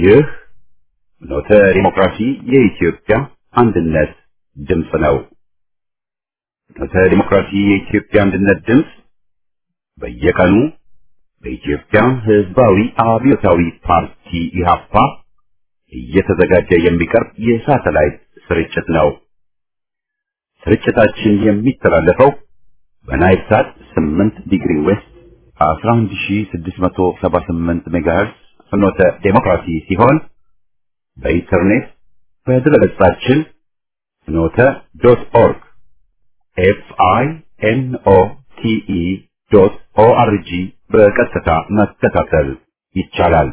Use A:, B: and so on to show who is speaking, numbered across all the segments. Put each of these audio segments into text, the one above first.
A: ይህ ኖተ ዲሞክራሲ የኢትዮጵያ አንድነት ድምፅ ነው። ኖተ ዲሞክራሲ የኢትዮጵያ አንድነት ድምፅ በየቀኑ በኢትዮጵያ ሕዝባዊ አብዮታዊ ፓርቲ ኢህአፓ እየተዘጋጀ የሚቀርብ የሳተላይት ስርጭት ነው። ስርጭታችን የሚተላለፈው በናይል ሳት 8 ዲግሪ ዌስት 11678 ሜጋሄርዝ ፍኖተ ዴሞክራሲ ሲሆን በኢንተርኔት በድረገጻችን ፍኖተ ዶት ኦርግ ኤፍ አይ ኤን ኦ ቲ ኢ ዶት ኦ አር ጂ በቀጥታ መከታተል ይቻላል።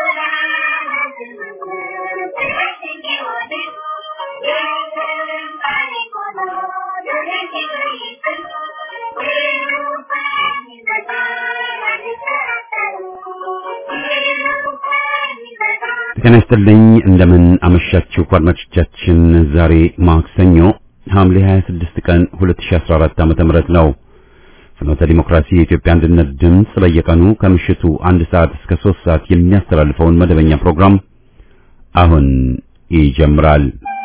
A: ጤና ይስጥልኝ እንደምን አመሻችሁ አድማጮቻችን። ዛሬ ማክሰኞ ሐምሌ 26 ቀን 2014 ዓ.ም ነው። ፍኖተ ዲሞክራሲ የኢትዮጵያ አንድነት ድምፅ በየቀኑ ከምሽቱ አንድ ሰዓት እስከ 3 ሰዓት የሚያስተላልፈውን መደበኛ ፕሮግራም አሁን ይጀምራል።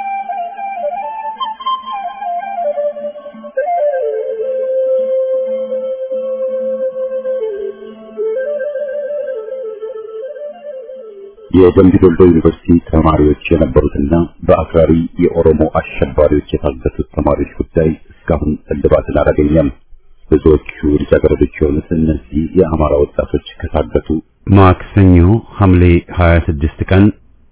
A: የደምቢ ዶሎ ዩኒቨርሲቲ ተማሪዎች የነበሩትና በአክራሪ የኦሮሞ አሸባሪዎች የታገቱት ተማሪዎች ጉዳይ እስካሁን እልባትን አላገኘም። ብዙዎቹ ልጃገረዶች የሆኑት እነዚህ የአማራ ወጣቶች ከታገቱ ማክሰኞ ሐምሌ 26 ቀን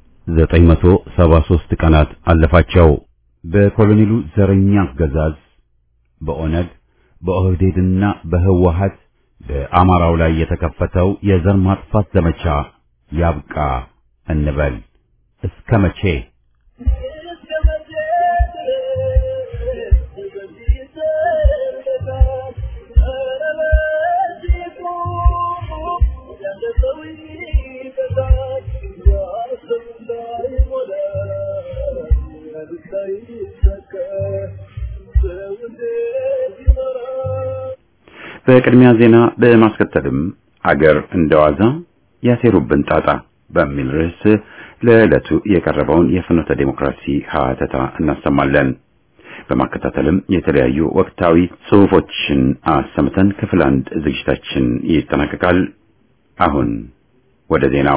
A: 973 ቀናት አለፋቸው። በኮሎኔሉ ዘረኛ አገዛዝ በኦነግ በኦህዴድና በህወሀት በአማራው ላይ የተከፈተው የዘር ማጥፋት ዘመቻ ያብቃ እንበል። እስከ መቼ? በቅድሚያ ዜና በማስከተልም አገር እንደዋዛ ያሴሩብን ጣጣ በሚል ርዕስ ለዕለቱ የቀረበውን የፍኖተ ዴሞክራሲ ሀተታ እናሰማለን። በማከታተልም የተለያዩ ወቅታዊ ጽሑፎችን አሰምተን ክፍል አንድ ዝግጅታችን ይጠናቀቃል። አሁን ወደ ዜናው።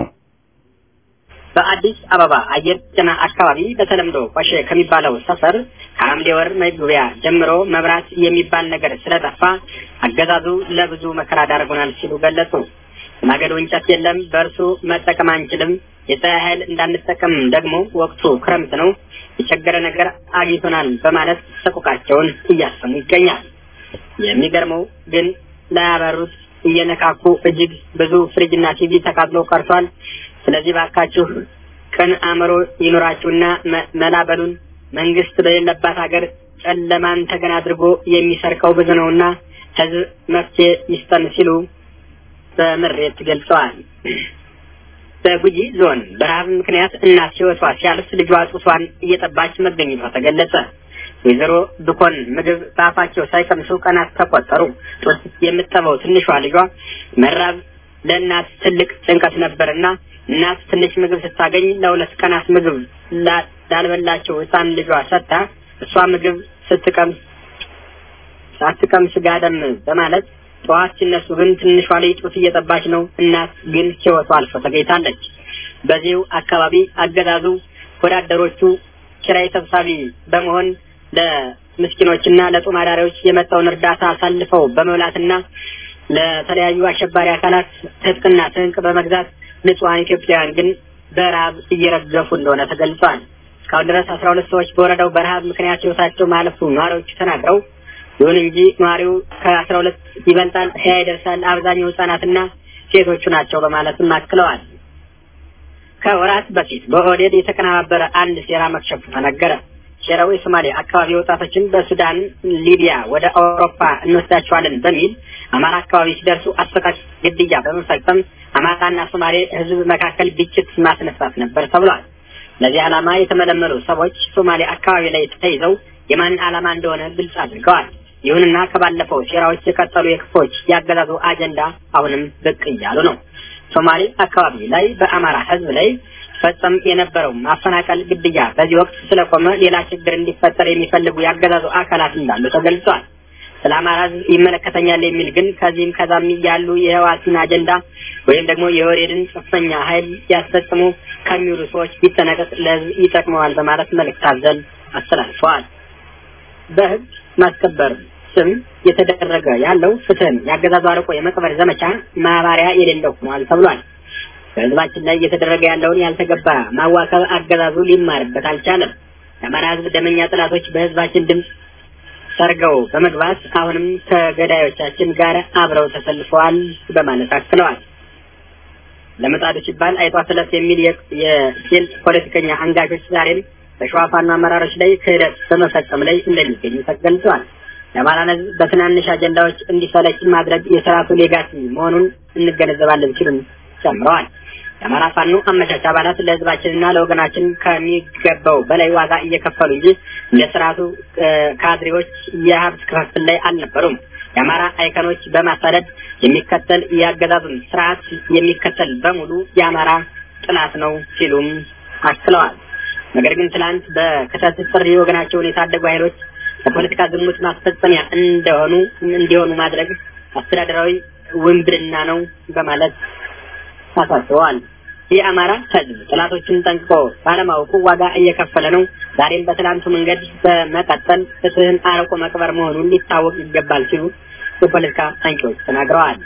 B: በአዲስ አበባ አየር ጤና አካባቢ በተለምዶ ቆሼ ከሚባለው ሰፈር ከሐምሌ ወር መግቢያ ጀምሮ መብራት የሚባል ነገር ስለጠፋ አገዛዙ ለብዙ መከራ ዳርጎናል ሲሉ ገለጹ። ማገዶ እንጨት የለም፣ በእርሱ መጠቀም አንችልም፣ የፀሐይ ኃይል እንዳንጠቀም ደግሞ ወቅቱ ክረምት ነው፣ የቸገረ ነገር አግኝቶናል በማለት ሰቆቃቸውን እያሰሙ ይገኛል። የሚገርመው ግን ላያበሩት እየነካኩ እጅግ ብዙ ፍሪጅና ቲቪ ተቃጥሎ ቀርቷል። ስለዚህ ባካችሁ ቅን አእምሮ ይኑራችሁና መላበሉን መንግስት በሌለባት ሀገር ጨለማን ተገን አድርጎ የሚሰርቀው ብዙ ነውና ህዝብ መፍትሄ ይስጠን ሲሉ በምሬት ገልጸዋል። በጉጂ ዞን በረሃብ ምክንያት እናት ህይወቷ ሲያልፍ ልጇ ጡቷን እየጠባች መገኘቷ ተገለጸ። ወይዘሮ ብኮን ምግብ በአፋቸው ሳይቀምሱ ቀናት ተቆጠሩ። ጡት የምጠባው ትንሿ ልጇ መራብ ለእናት ትልቅ ጭንቀት ነበርና እናት ትንሽ ምግብ ስታገኝ ለሁለት ቀናት ምግብ ላልበላቸው ህፃን ልጇ ሰጥታ እሷ ምግብ ስትቀምስ ሳትቀምስ ጋደም በማለት ጠዋት ሲነሱ ግን ትንሿ ልጅ ጡት እየጠባች ነው። እናት ግን ህይወቷ አልፎ ተገኝታለች። በዚሁ አካባቢ አገዛዙ ወዳደሮቹ ኪራይ ሰብሳቢ በመሆን ለምስኪኖችና ለጦም አዳሪዎች የመጣውን እርዳታ አሳልፈው በመብላትና ለተለያዩ አሸባሪ አካላት ትጥቅና ስንቅ በመግዛት ንጹሐን ኢትዮጵያውያን ግን በረሃብ እየረገፉ እንደሆነ ተገልጿል። እስካሁን ድረስ አስራ ሁለት ሰዎች በወረዳው በረሃብ ምክንያት ህይወታቸው ማለፉ ነዋሪዎቹ ተናግረው ይሁን እንጂ ነዋሪው ከአስራ ሁለት ይበልጣል ሀያ ይደርሳል። አብዛኛው ህጻናትና ሴቶቹ ናቸው በማለትም አክለዋል። ከወራት በፊት በኦህዴድ የተቀነባበረ አንድ ሴራ መክሸፉ ተነገረ። ሴራው የሶማሌ አካባቢ ወጣቶችን በሱዳን፣ ሊቢያ ወደ አውሮፓ እንወስዳቸዋለን በሚል አማራ አካባቢ ሲደርሱ አሰቃቂ ግድያ በመፈጸም አማራና ሶማሌ ህዝብ መካከል ግጭት ማስነሳት ነበር ተብሏል። ለዚህ ዓላማ የተመለመሉ ሰዎች ሶማሌ አካባቢ ላይ ተይዘው የማን ዓላማ እንደሆነ ግልጽ አድርገዋል። ይሁንና ከባለፈው ሴራዎች የቀጠሉ የክፎች ያገዛዙ አጀንዳ አሁንም ብቅ እያሉ ነው። ሶማሌ አካባቢ ላይ በአማራ ህዝብ ላይ ይፈጸም የነበረው ማፈናቀል፣ ግድያ በዚህ ወቅት ስለቆመ ሌላ ችግር እንዲፈጠር የሚፈልጉ ያገዛዙ አካላት እንዳሉ ተገልጿል። ስለ አማራ ሕዝብ ይመለከተኛል የሚል ግን ከዚህም ከዛም ያሉ የህወሓትን አጀንዳ ወይም ደግሞ የወሬድን ጽንፈኛ ኃይል ያስፈጽሙ ከሚውሉ ሰዎች ቢጠነቀቅ ለህዝብ ይጠቅመዋል በማለት መልእክት አዘል አስተላልፈዋል። በህግ ማስከበር ስም የተደረገ ያለው ፍትህን ያገዛዙ አርቆ የመቅበር ዘመቻ ማባሪያ የሌለው ሆኗል ተብሏል። በህዝባችን ላይ እየተደረገ ያለውን ያልተገባ ማዋከብ አገዛዙ ሊማርበት አልቻለም። የአማራ ህዝብ ደመኛ ጥላቶች በህዝባችን ድምፅ ሰርገው በመግባት አሁንም ከገዳዮቻችን ጋር አብረው ተሰልፈዋል በማለት አክለዋል። ለመጣዱ ሲባል አይጧ ስለት የሚል የሴል ፖለቲከኛ አንጋቾች ዛሬም በሸዋ ፋኖ አመራሮች ላይ ክህደት በመፈጸም ላይ እንደሚገኙ ተገልጿል። የአማራን ህዝብ በትናንሽ አጀንዳዎች እንዲሰለች ማድረግ የስርዓቱ ሌጋሲ መሆኑን እንገነዘባለን ሲሉም ጨምረዋል። የአማራ ፋኖ አመቻች አባላት ለህዝባችንና ለወገናችን ከሚገባው በላይ ዋጋ እየከፈሉ እንጂ እንደ ስርዓቱ ካድሬዎች የሀብት ክፍፍል ላይ አልነበሩም። የአማራ አይከኖች በማሳደድ የሚከተል የአገዛዙን ስርዓት የሚከተል በሙሉ የአማራ ጥላት ነው ሲሉም አክለዋል። ነገር ግን ትላንት በክተት ጥሪ ወገናቸውን የታደጉ ኃይሎች በፖለቲካ ዝሙት ማስፈጸሚያ እንደሆኑ እንዲሆኑ ማድረግ አስተዳደራዊ ውንብድና ነው በማለት አሳስበዋል። የአማራ ህዝብ ጥላቶችን ጠንቅቆ ባለማወቁ ዋጋ እየከፈለ ነው። ዛሬም በትላንቱ መንገድ በመቀጠል ፍትህን አርቆ መቅበር መሆኑን ሊታወቅ ይገባል ሲሉ የፖለቲካ አንቂዎች ተናግረዋል።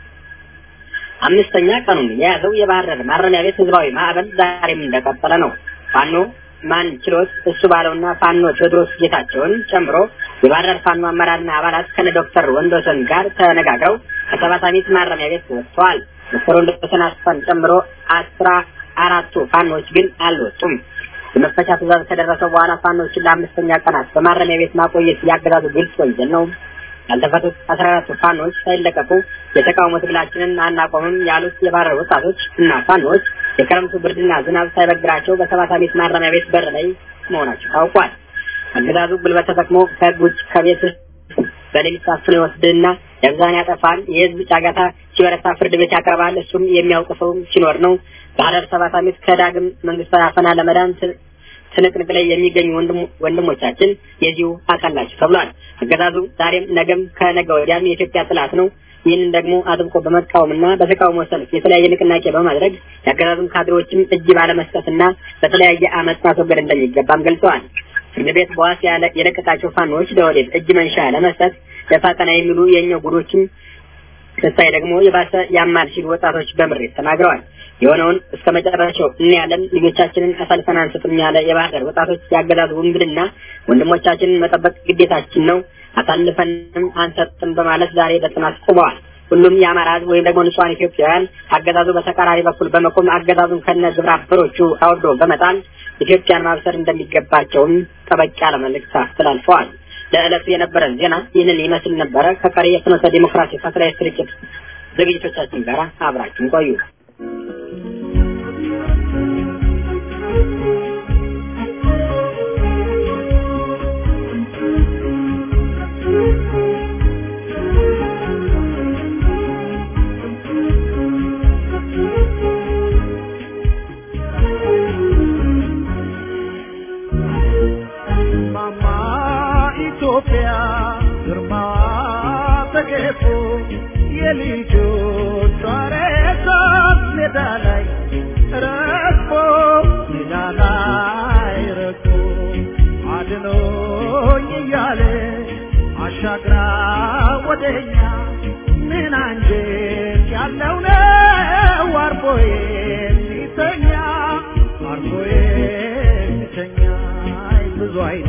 B: አምስተኛ ቀኑን የያዘው የባህር ዳር ማረሚያ ቤት ህዝባዊ ማዕበል ዛሬም እንደቀጠለ ነው። ፋኖ ማን ችሎት እሱ ባለውና ፋኖ ቴዎድሮስ ጌታቸውን ጨምሮ የባህር ዳር ፋኖ አመራርና አባላት ከነ ዶክተር ወንዶሰን ጋር ተነጋግረው ከሰባት አሚት ማረሚያ ቤት ወጥተዋል። ዶክተር ወንዶሰን አስፋን ጨምሮ አስራ አራቱ ፋኖች ግን አልወጡም። የመፈቻ ትእዛዝ ከደረሰው በኋላ ፋኖችን ለአምስተኛ ቀናት በማረሚያ ቤት ማቆየት ያገዛዙ ግልጽ ወንጀል ነው። ያልተፈቱት አስራ አራቱ ፋኖች ሳይለቀቁ የተቃውሞ ትግላችንን አናቆምም ያሉት የባህር ወጣቶች እና ፋኖች የክረምቱ ብርድና ዝናብ ሳይበግራቸው በሰባት አሚት ማረሚያ ቤት በር ላይ መሆናቸው ታውቋል። አገዛዙ ጉልበት ተጠቅሞ ከህግ ውጭ ከቤት በሌሊት አፍኖ ይወስድና ደብዛን ያጠፋል። የህዝብ ጫጋታ ሲበረታ ፍርድ ቤት ያቀርባል። እሱም የሚያውቅ ሰው ሲኖር ነው። ባህር ሰባት አመት ከዳግም መንግስታዊ አፈና ለመዳን ትንቅንቅ ላይ የሚገኙ ወንድሞቻችን የዚሁ አካል ናቸው ተብሏል። አገዛዙ ዛሬም ነገም ከነገ ወዲያም የኢትዮጵያ ጥላት ነው። ይህንን ደግሞ አጥብቆ በመቃወምና በተቃውሞ ሰልፍ የተለያየ ንቅናቄ በማድረግ የአገዛዙን ካድሬዎችም እጅ ባለመስጠትና በተለያየ አመፅ ማስወገድ እንደሚገባም ገልጸዋል። ፍርድ ቤት በዋስ የለቀቃቸው ፋኖች ለወዴት እጅ መንሻ ለመስጠት ለፋጠና የሚሉ የኛው ጉዶችም ስታይ ደግሞ የባሰ ያማል ሲሉ ወጣቶች በምሬት ተናግረዋል። የሆነውን እስከ መጨረሻው እናያለን፣ ልጆቻችንን አሳልፈን አንሰጥም ያለ የባህር ዳር ወጣቶች ያገዛዙ ውንብድና ወንድሞቻችንን መጠበቅ ግዴታችን ነው፣ አሳልፈንም አንሰጥም በማለት ዛሬ በጽናት ቆመዋል። ሁሉም የአማራ ሕዝብ ወይም ደግሞ ንጹሐን ኢትዮጵያውያን አገዛዙ በተቃራኒ በኩል በመቆም አገዛዙን ከነ ግብረ አበሮቹ አውርዶ በመጣል ኢትዮጵያን ማብሰር እንደሚገባቸውም ጠበቅ ያለ መልእክት አስተላልፈዋል። ለዕለቱ የነበረን ዜና ይህንን ይመስል ነበረ። ከቀሪ የፍኖተ ዲሞክራሲ ሳተላይት ስርጭት ዝግጅቶቻችን ጋር አብራችን ቆዩ።
C: የልጆቿ ሬሳት ሜዳ ላይ ረግፎ ሜዳ ላይ ረግፎ አድኖኝ እያለ አሻግራ ወደኛ ምን አንጀት ያለው ነው አርፎ የሚተኛ አርፎ የሚተኛ ብዙ አይኔ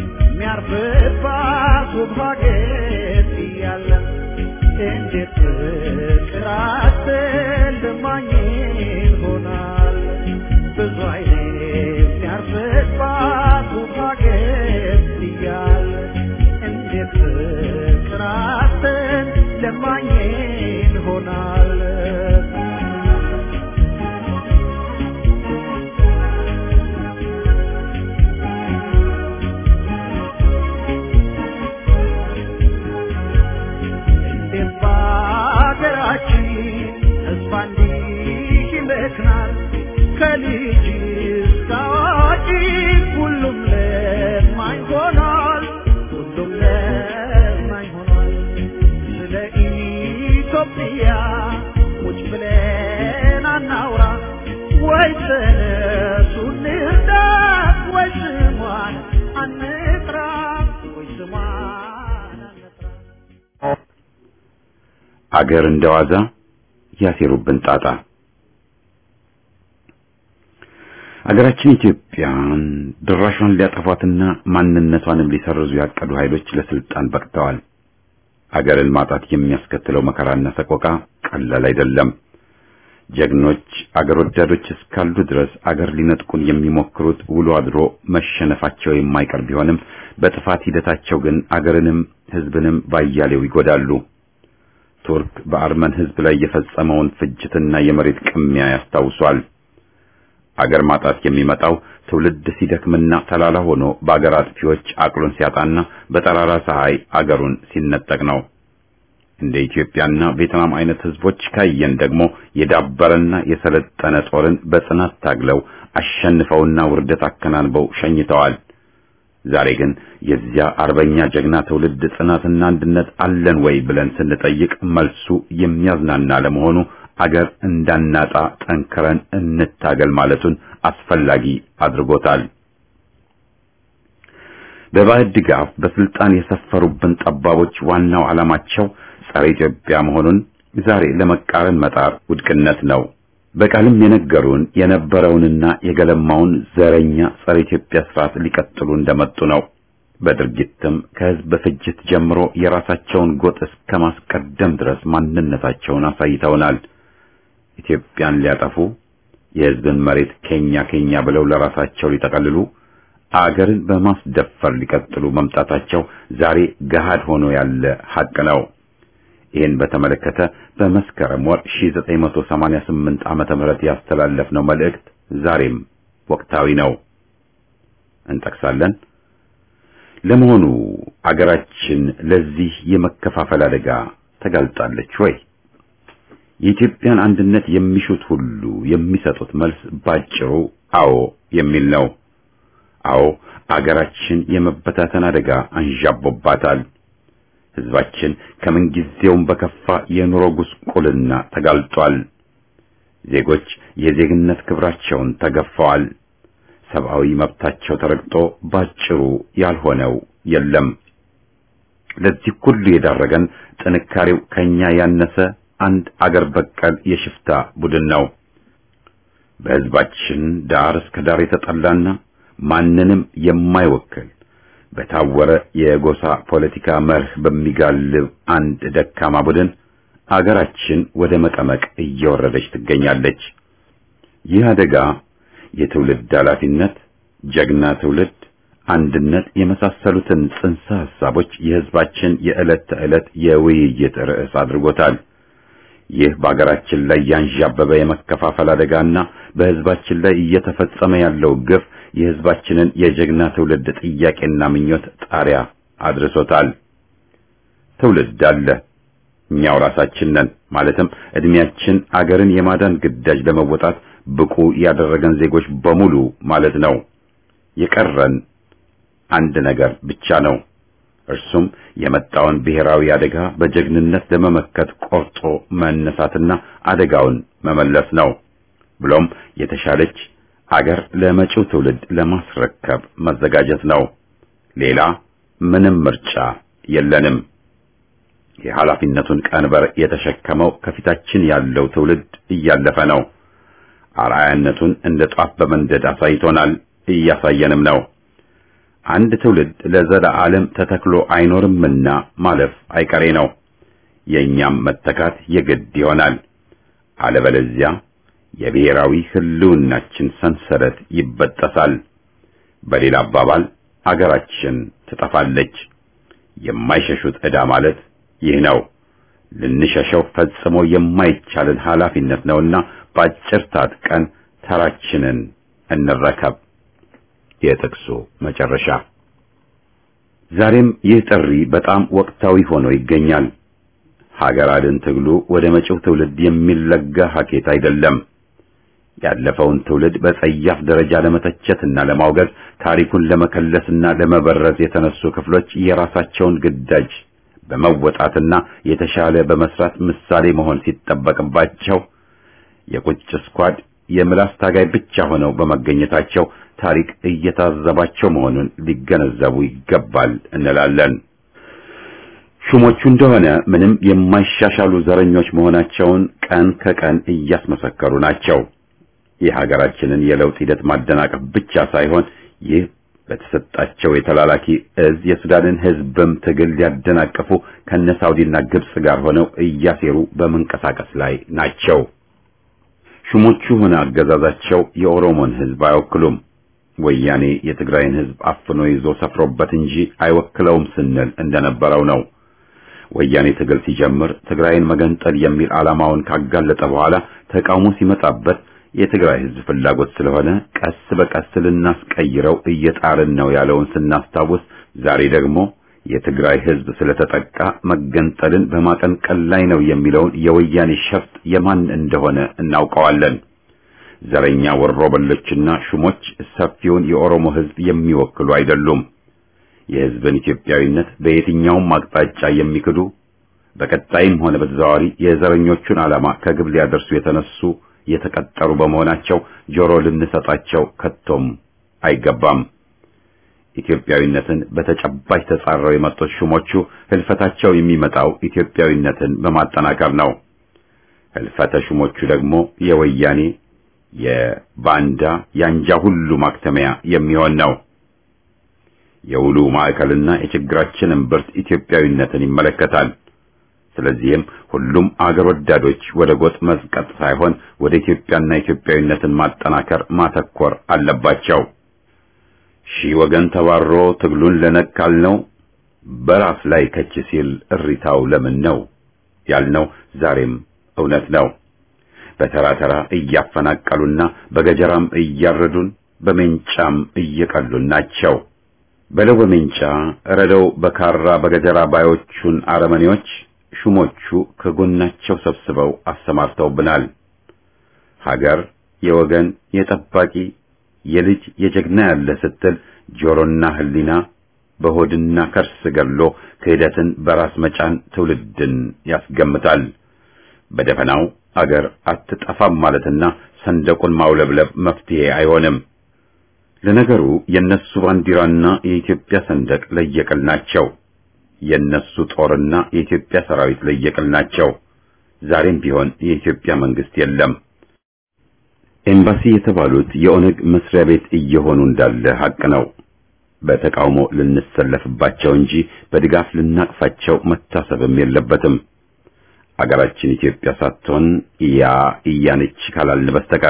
C: የሚያርፍባት ውብ ሀገር እያለ እንዴት ፍቅር አትልማኝ ይሆናል ብዙ አይኔ የሚያርፍባት ውብ ሀገር እያለ እንዴት ፍቅር አትልማኝ ይሆናል ሀገራችን ተስፋ እንዲህ ይመክናል ከልጅ ተነሱ እንርዳት ወይ ስሟን አንጥራ ወይ ስሟን አንጥራ
A: አገር እንደዋዛ ያሴሩብን ጣጣ አገራችን ኢትዮጵያን ድራሿን ሊያጠፏትና ማንነቷንም ሊሰርዙ ያቀዱ ኃይሎች ለስልጣን በቅተዋል። አገርን ማጣት የሚያስከትለው መከራና ሰቆቃ ቀላል አይደለም። ጀግኖች አገር ወዳዶች እስካሉ ድረስ አገር ሊነጥቁን የሚሞክሩት ውሎ አድሮ መሸነፋቸው የማይቀር ቢሆንም በጥፋት ሂደታቸው ግን አገርንም ሕዝብንም ባያሌው ይጎዳሉ። ቱርክ በአርመን ሕዝብ ላይ የፈጸመውን ፍጅትና የመሬት ቅሚያ ያስታውሷል። አገር ማጣት የሚመጣው ትውልድ ሲደክምና ተላላ ሆኖ በአገር አጥፊዎች አቅሉን ሲያጣና በጠራራ ፀሐይ አገሩን ሲነጠቅ ነው። እንደ ኢትዮጵያና ቬትናም አይነት ህዝቦች ካየን ደግሞ የዳበረና የሰለጠነ ጦርን በጽናት ታግለው አሸንፈውና ውርደት አከናንበው ሸኝተዋል። ዛሬ ግን የዚያ አርበኛ ጀግና ትውልድ ጽናትና አንድነት አለን ወይ ብለን ስንጠይቅ መልሱ የሚያዝናና ለመሆኑ አገር እንዳናጣ ጠንክረን እንታገል ማለቱን አስፈላጊ አድርጎታል። በባዕድ ድጋፍ በስልጣን የሰፈሩብን ጠባቦች ዋናው ዓላማቸው ጸረ ኢትዮጵያ መሆኑን ዛሬ ለመቃረን መጣር ውድቅነት ነው። በቃልም የነገሩን የነበረውንና የገለማውን ዘረኛ ጸረ ኢትዮጵያ ስርዓት ሊቀጥሉ እንደመጡ ነው። በድርጊትም ከህዝብ ፍጅት ጀምሮ የራሳቸውን ጎጥ እስከ ማስቀደም ድረስ ማንነታቸውን አሳይተውናል። ኢትዮጵያን ሊያጠፉ የህዝብን መሬት ኬኛ ኬኛ ብለው ለራሳቸው ሊጠቀልሉ አገርን በማስደፈር ሊቀጥሉ መምጣታቸው ዛሬ ገሃድ ሆኖ ያለ ሐቅ ነው። ይህን በተመለከተ በመስከረም ወር 1988 ዓመተ ምህረት ያስተላለፍነው መልእክት ዛሬም ወቅታዊ ነው። እንጠቅሳለን። ለመሆኑ አገራችን ለዚህ የመከፋፈል አደጋ ተጋልጣለች ወይ? የኢትዮጵያን አንድነት የሚሹት ሁሉ የሚሰጡት መልስ ባጭሩ አዎ የሚል ነው። አዎ አገራችን የመበታተን አደጋ አንዣቦባታል። ህዝባችን ከምንጊዜውም በከፋ የኑሮ ጉስቁልና ተጋልጧል። ዜጎች የዜግነት ክብራቸውን ተገፈዋል። ሰብአዊ መብታቸው ተረግጦ ባጭሩ ያልሆነው የለም። ለዚህ ሁሉ የዳረገን ጥንካሬው ከኛ ያነሰ አንድ አገር በቀል የሽፍታ ቡድን ነው። በህዝባችን ዳር እስከ ዳር የተጠላና ማንንም የማይወክል በታወረ የጎሳ ፖለቲካ መርህ በሚጋልብ አንድ ደካማ ቡድን አገራችን ወደ መቀመቅ እየወረደች ትገኛለች። ይህ አደጋ የትውልድ ኃላፊነት፣ ጀግና ትውልድ፣ አንድነት የመሳሰሉትን ጽንሰ ሐሳቦች የህዝባችን የዕለት ተዕለት የውይይት ርዕስ አድርጎታል። ይህ በአገራችን ላይ ያንዣበበ የመከፋፈል አደጋና በህዝባችን ላይ እየተፈጸመ ያለው ግፍ የህዝባችንን የጀግና ትውልድ ጥያቄና ምኞት ጣሪያ አድርሶታል። ትውልድ አለ፣ እኛው ራሳችን ነን። ማለትም እድሜያችን አገርን የማዳን ግዳጅ ለመወጣት ብቁ ያደረገን ዜጎች በሙሉ ማለት ነው። የቀረን አንድ ነገር ብቻ ነው። እርሱም የመጣውን ብሔራዊ አደጋ በጀግንነት ለመመከት ቆርጦ መነሳትና አደጋውን መመለስ ነው። ብሎም የተሻለች አገር ለመጪው ትውልድ ለማስረከብ መዘጋጀት ነው። ሌላ ምንም ምርጫ የለንም። የኃላፊነቱን ቀንበር የተሸከመው ከፊታችን ያለው ትውልድ እያለፈ ነው። አርአያነቱን እንደ ጧፍ በመንደድ አሳይቶናል፣ እያሳየንም ነው። አንድ ትውልድ ለዘላለም ተተክሎ አይኖርምና ማለፍ አይቀሬ ነው። የእኛም መተካት የግድ ይሆናል። አለበለዚያ የብሔራዊ ህልውናችን ሰንሰለት ይበጠሳል። በሌላ አባባል አገራችን ትጠፋለች። የማይሸሹት ዕዳ ማለት ይህ ነው። ልንሸሸው ፈጽሞ የማይቻልን ኃላፊነት ነውና በአጭር ታጥቀን ተራችንን እንረከብ። የጥቅሱ መጨረሻ። ዛሬም ይህ ጥሪ በጣም ወቅታዊ ሆኖ ይገኛል። ሀገር አድን ትግሉ ወደ መጪው ትውልድ የሚለጋ ሀኬት አይደለም። ያለፈውን ትውልድ በጸያፍ ደረጃ ለመተቸትና ለማውገዝ ታሪኩን ለመከለስና ለመበረዝ የተነሱ ክፍሎች የራሳቸውን ግዳጅ በመወጣትና የተሻለ በመስራት ምሳሌ መሆን ሲጠበቅባቸው የቁጭ ስኳድ የምላስ ታጋይ ብቻ ሆነው በመገኘታቸው ታሪክ እየታዘባቸው መሆኑን ሊገነዘቡ ይገባል እንላለን። ሹሞቹ እንደሆነ ምንም የማይሻሻሉ ዘረኞች መሆናቸውን ቀን ከቀን እያስመሰከሩ ናቸው። የሀገራችንን የለውጥ ሂደት ማደናቀፍ ብቻ ሳይሆን ይህ በተሰጣቸው የተላላኪ እዝ የሱዳንን ሕዝብም ትግል ሊያደናቅፉ ከነ ሳውዲና ግብጽ ጋር ሆነው እያሴሩ በመንቀሳቀስ ላይ ናቸው። ሹሞቹ ሆነ አገዛዛቸው የኦሮሞን ሕዝብ አይወክሉም። ወያኔ የትግራይን ሕዝብ አፍኖ ይዞ ሰፍሮበት እንጂ አይወክለውም ስንል እንደነበረው ነው። ወያኔ ትግል ሲጀምር ትግራይን መገንጠል የሚል ዓላማውን ካጋለጠ በኋላ ተቃውሞ ሲመጣበት የትግራይ ሕዝብ ፍላጎት ስለሆነ ቀስ በቀስ ልናስቀይረው እየጣርን ነው ያለውን ስናስታውስ፣ ዛሬ ደግሞ የትግራይ ሕዝብ ስለተጠቃ መገንጠልን በማቀንቀል ላይ ነው የሚለውን የወያኔ ሸፍጥ የማን እንደሆነ እናውቀዋለን። ዘረኛ ወሮበሎችና ሹሞች ሰፊውን የኦሮሞ ሕዝብ የሚወክሉ አይደሉም። የሕዝብን ኢትዮጵያዊነት በየትኛውም አቅጣጫ የሚክዱ በቀጣይም ሆነ በተዘዋዋሪ የዘረኞቹን ዓላማ ከግብ ሊያደርሱ የተነሱ የተቀጠሩ በመሆናቸው ጆሮ ልንሰጣቸው ከቶም አይገባም። ኢትዮጵያዊነትን በተጨባጭ ተጻረው የመጡት ሹሞቹ ህልፈታቸው የሚመጣው ኢትዮጵያዊነትን በማጠናከር ነው። ህልፈተ ሹሞቹ ደግሞ የወያኔ የባንዳ ያንጃ ሁሉ ማክተሚያ የሚሆን ነው። የውሉ ማዕከልና የችግራችን እምብርት ኢትዮጵያዊነትን ይመለከታል። ስለዚህም ሁሉም አገር ወዳዶች ወደ ጎጥ መዝቀጥ ሳይሆን ወደ ኢትዮጵያና ኢትዮጵያዊነትን ማጠናከር ማተኮር አለባቸው። ሺህ ወገን ተባሮ ትግሉን ለነካል ነው በራስ ላይ ከች ሲል እሪታው ለምን ነው ያልነው ዛሬም እውነት ነው። በተራ ተራ እያፈናቀሉና በገጀራም እያረዱን በሜንጫም እየቀሉን ናቸው። በለው በሜንጫ ረደው በካራ በገጀራ ባዮቹን አረመኔዎች ሹሞቹ ከጎናቸው ሰብስበው አሰማርተውብናል። ሀገር የወገን የጠባቂ የልጅ የጀግና ያለ ስትል ጆሮና ሕሊና በሆድና ከርስ ገድሎ ክህደትን በራስ መጫን ትውልድን ያስገምታል። በደፈናው አገር አትጠፋም ማለትና ሰንደቁን ማውለብለብ መፍትሄ አይሆንም። ለነገሩ የነሱ ባንዲራና የኢትዮጵያ ሰንደቅ ለየቅል ናቸው። የነሱ ጦርና የኢትዮጵያ ሰራዊት ለየቅል ናቸው። ዛሬም ቢሆን የኢትዮጵያ መንግስት የለም። ኤምባሲ የተባሉት የኦነግ መስሪያ ቤት እየሆኑ እንዳለ ሐቅ ነው። በተቃውሞ ልንሰለፍባቸው እንጂ በድጋፍ ልናቅፋቸው መታሰብም የለበትም። አገራችን ኢትዮጵያ ሳትሆን ያ እያነች ካላልን በስተቀር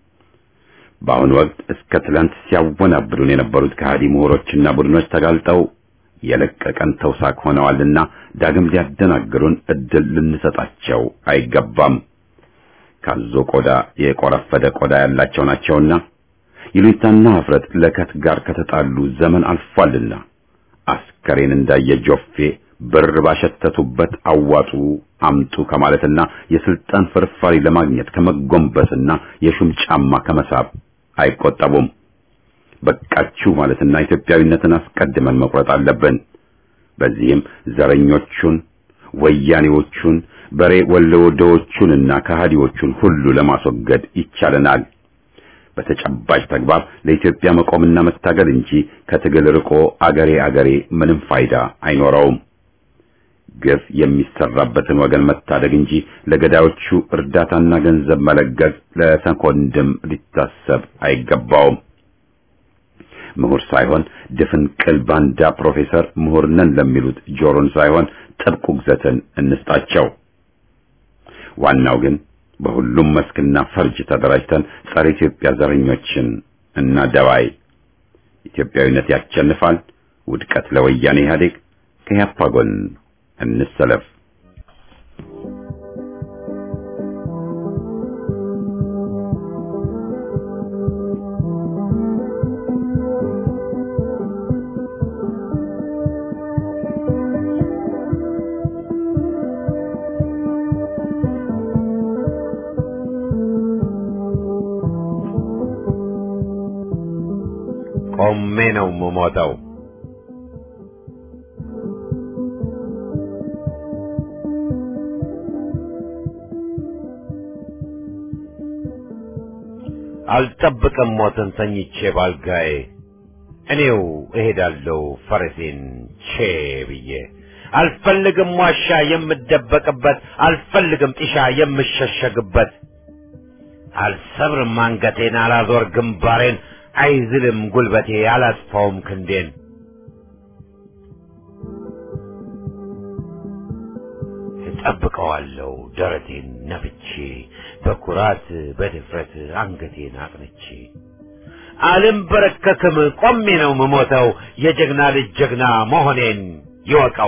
A: በአሁኑ ወቅት እስከ ትላንት ሲያወናብዱን የነበሩት ከሃዲ ምሁሮችና ቡድኖች ተጋልጠው የለቀቀን ተውሳክ ሆነዋልና ዳግም ሊያደናግሩን እድል ልንሰጣቸው አይገባም። ካዞ ቆዳ የቆረፈደ ቆዳ ያላቸው ናቸውና ይሉኝታና ኀፍረት ለከት ጋር ከተጣሉ ዘመን አልፏልና አስከሬን እንዳየ ጆፌ ብር ባሸተቱበት አዋጡ አምጡ ከማለትና የስልጣን ፍርፋሪ ለማግኘት ከመጎንበስና የሹም ጫማ ከመሳብ አይቆጠቡም። በቃችሁ ማለትና ኢትዮጵያዊነትን አስቀድመን መቁረጥ አለብን። በዚህም ዘረኞቹን፣ ወያኔዎቹን፣ በሬ ወለወደዎቹንና ከሃዲዎቹን ሁሉ ለማስወገድ ይቻለናል። በተጨባጭ ተግባር ለኢትዮጵያ መቆምና መታገል እንጂ ከትግል ርቆ አገሬ አገሬ ምንም ፋይዳ አይኖረውም። ግፍ የሚሰራበትን ወገን መታደግ እንጂ ለገዳዮቹ እርዳታና ገንዘብ መለገስ ለሰኮንድም ሊታሰብ አይገባውም። ምሁር ሳይሆን ድፍን ቅል ባንዳ ፕሮፌሰር ምሁር ነን ለሚሉት ጆሮን ሳይሆን ጥብቅ ውግዘትን እንስጣቸው። ዋናው ግን በሁሉም መስክና ፈርጅ ተደራጅተን ጸረ ኢትዮጵያ ዘረኞችን እና ደባይ ኢትዮጵያዊነት ያሸንፋል። ውድቀት ለወያኔ ኢህአዴግ። ከያፓ ጎን እንሰለፍ። ቆሜ ነው የምሞተው። አልጠብቅም ሞትን ተኝቼ ባልጋዬ እኔው እሄዳለሁ ፈረሴን ቼ ብዬ አልፈልግም ዋሻ የምደበቅበት አልፈልግም ጢሻ የምሸሸግበት አልሰብርም አንገቴን አላዞር ግንባሬን አይዝልም ጉልበቴ አላስፋውም ክንዴን እጠብቀዋለሁ ደረቴን ነፍቼ በኩራት በድፍረት አንገቴን አቅንቼ አልንበረከክም ቆሜ ነው ምሞተው የጀግና ልጅ ጀግና መሆኔን ይወቀው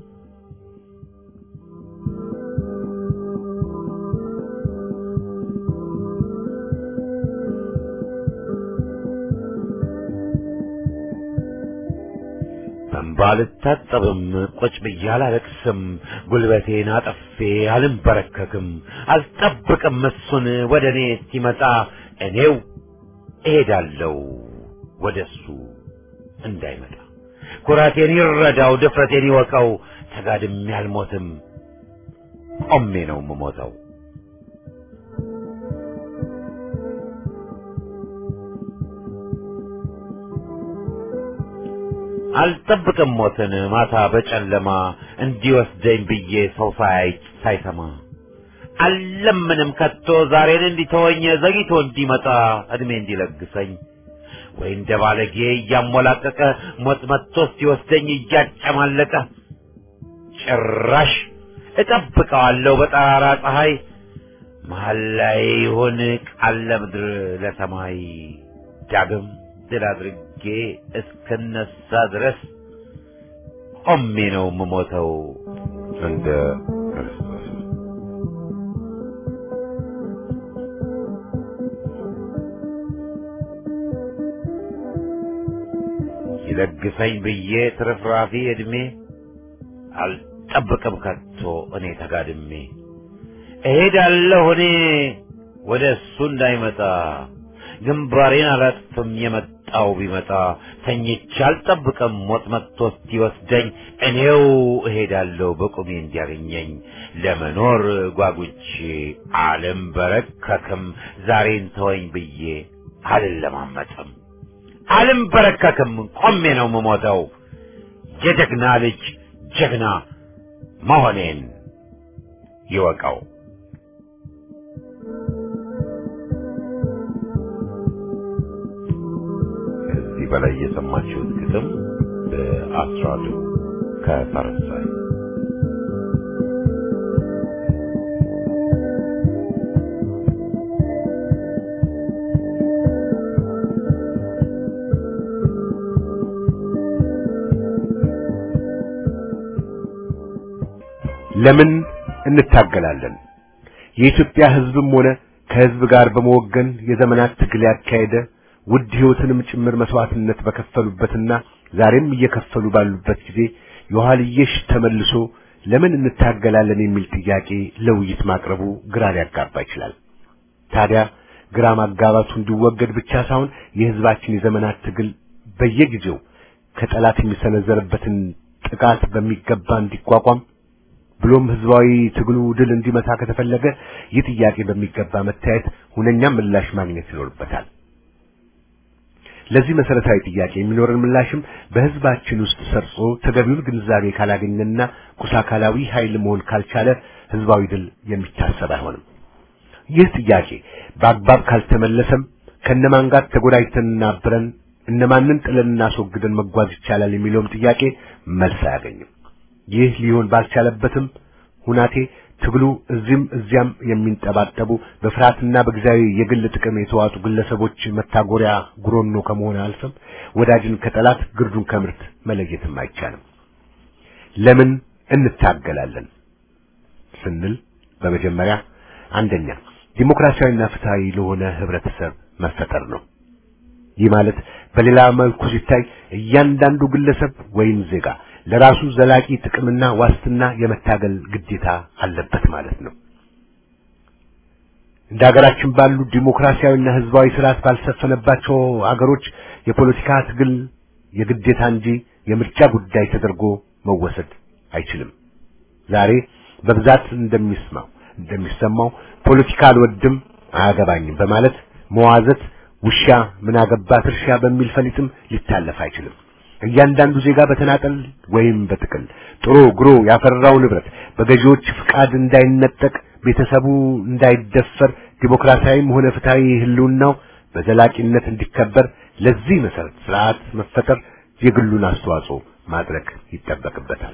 A: በእንባ አልታጠብም ቁጭ ብዬ አላለቅስም ጉልበቴን አጠፌ አልንበረከክም አልጠብቅም እሱን ወደ እኔ እስኪመጣ እኔው እሄዳለሁ ወደ እሱ እንዳይመጣ ኩራቴን ይረዳው ድፍረቴን ይወቀው ተጋድሜ አልሞትም ቆሜ ነው የምሞተው አልጠብቅም ሞትን ማታ በጨለማ እንዲወስደኝ ብዬ ሰው ሳያይ ሳይሰማ አልለምንም ከቶ ዛሬን እንዲተወኝ ዘግይቶ እንዲመጣ እድሜ እንዲለግሰኝ ወይ እንደ ባለጌ እያሞላቀቀ ሞት መጥቶ ሲወስደኝ እያጨማለቀ ጭራሽ እጠብቀዋለሁ በጠራራ ፀሐይ መሀል ላይ ይሁን ቃል ለምድር ለሰማይ ዳግም ድል አድርጌ እስክነሳ ድረስ ቆሜ ነው የምሞተው እንደ ክርስቶስ። ይለግሰኝ ብዬ ትርፍራፊ ዕድሜ አልጠብቅም ከቶ እኔ ተጋድሜ እሄዳለሁ እኔ ወደ እሱ እንዳይመጣ ግንባሬን አላጥፍም የመጣው ቢመጣ ተኝቼ አልጠብቅም ሞት መጥቶ እስኪወስደኝ እኔው እሄዳለሁ በቁሜ እንዲያገኘኝ ለመኖር ጓጉቼ አልንበረከክም ዛሬን ተወኝ ብዬ አልለማመጥም አልንበረከክም ቆሜ ነው የምሞተው የጀግና ልጅ ጀግና መሆኔን ይወቀው ከዚህ በላይ የሰማችሁት ግጥም በአስራዱ ከፈረንሳይ
D: ለምን እንታገላለን? የኢትዮጵያ ሕዝብም ሆነ ከሕዝብ ጋር በመወገን የዘመናት ትግል ያካሄደ ውድ ሕይወትንም ጭምር መስዋዕትነት በከፈሉበትና ዛሬም እየከፈሉ ባሉበት ጊዜ የኋልየሽ ተመልሶ ለምን እንታገላለን የሚል ጥያቄ ለውይይት ማቅረቡ ግራ ሊያጋባ ይችላል። ታዲያ ግራ ማጋባቱ እንዲወገድ ብቻ ሳይሆን የሕዝባችን የዘመናት ትግል በየጊዜው ከጠላት የሚሰነዘርበትን ጥቃት በሚገባ እንዲቋቋም ብሎም ህዝባዊ ትግሉ ድል እንዲመታ ከተፈለገ ይህ ጥያቄ በሚገባ መታየት ሁነኛ ምላሽ ማግኘት ይኖርበታል። ለዚህ መሰረታዊ ጥያቄ የሚኖረን ምላሽም በህዝባችን ውስጥ ሰርጾ ተገቢውን ግንዛቤ ካላገኘና ቁሳካላዊ ኃይል መሆን ካልቻለ ህዝባዊ ድል የሚታሰብ አይሆንም። ይህ ጥያቄ በአግባብ ካልተመለሰም ከነማን ጋር ተጎዳጅተንና አብረን እነማንን ጥለን እናስወግደን መጓዝ ይቻላል የሚለውም ጥያቄ መልስ አያገኝም። ይህ ሊሆን ባልቻለበትም ሁናቴ ትግሉ እዚህም እዚያም የሚንጠባጠቡ በፍርሃትና በጊዜያዊ የግል ጥቅም የተዋጡ ግለሰቦች መታጎሪያ ጉሮኖ ከመሆን አልፈም ወዳጅን ከጠላት ግርዱን ከምርት መለየትም አይቻልም። ለምን እንታገላለን ስንል በመጀመሪያ አንደኛ ዲሞክራሲያዊና ፍትሃዊ ለሆነ ህብረተሰብ መፈጠር ነው። ይህ ማለት በሌላ መልኩ ሲታይ እያንዳንዱ ግለሰብ ወይም ዜጋ ለራሱ ዘላቂ ጥቅምና ዋስትና የመታገል ግዴታ አለበት ማለት ነው። እንደ ሀገራችን ባሉ ዲሞክራሲያዊና ህዝባዊ ስርዓት ባልሰፈነባቸው አገሮች የፖለቲካ ትግል የግዴታ እንጂ የምርጫ ጉዳይ ተደርጎ መወሰድ አይችልም። ዛሬ በብዛት እንደሚስማው እንደሚሰማው ፖለቲካ አልወድም አያገባኝም በማለት መዋዘት ውሻ ምን አገባት እርሻ በሚል ፈሊጥም ሊታለፍ አይችልም። እያንዳንዱ ዜጋ በተናጠል ወይም በጥቅል ጥሮ ግሮ ያፈራው ንብረት በገዢዎች ፍቃድ እንዳይነጠቅ፣ ቤተሰቡ እንዳይደፈር፣ ዲሞክራሲያዊም ሆነ ፍትሃዊ ህልውናው በዘላቂነት እንዲከበር ለዚህ መሰረት ስርዓት መፈጠር የግሉን አስተዋጽኦ ማድረግ ይጠበቅበታል።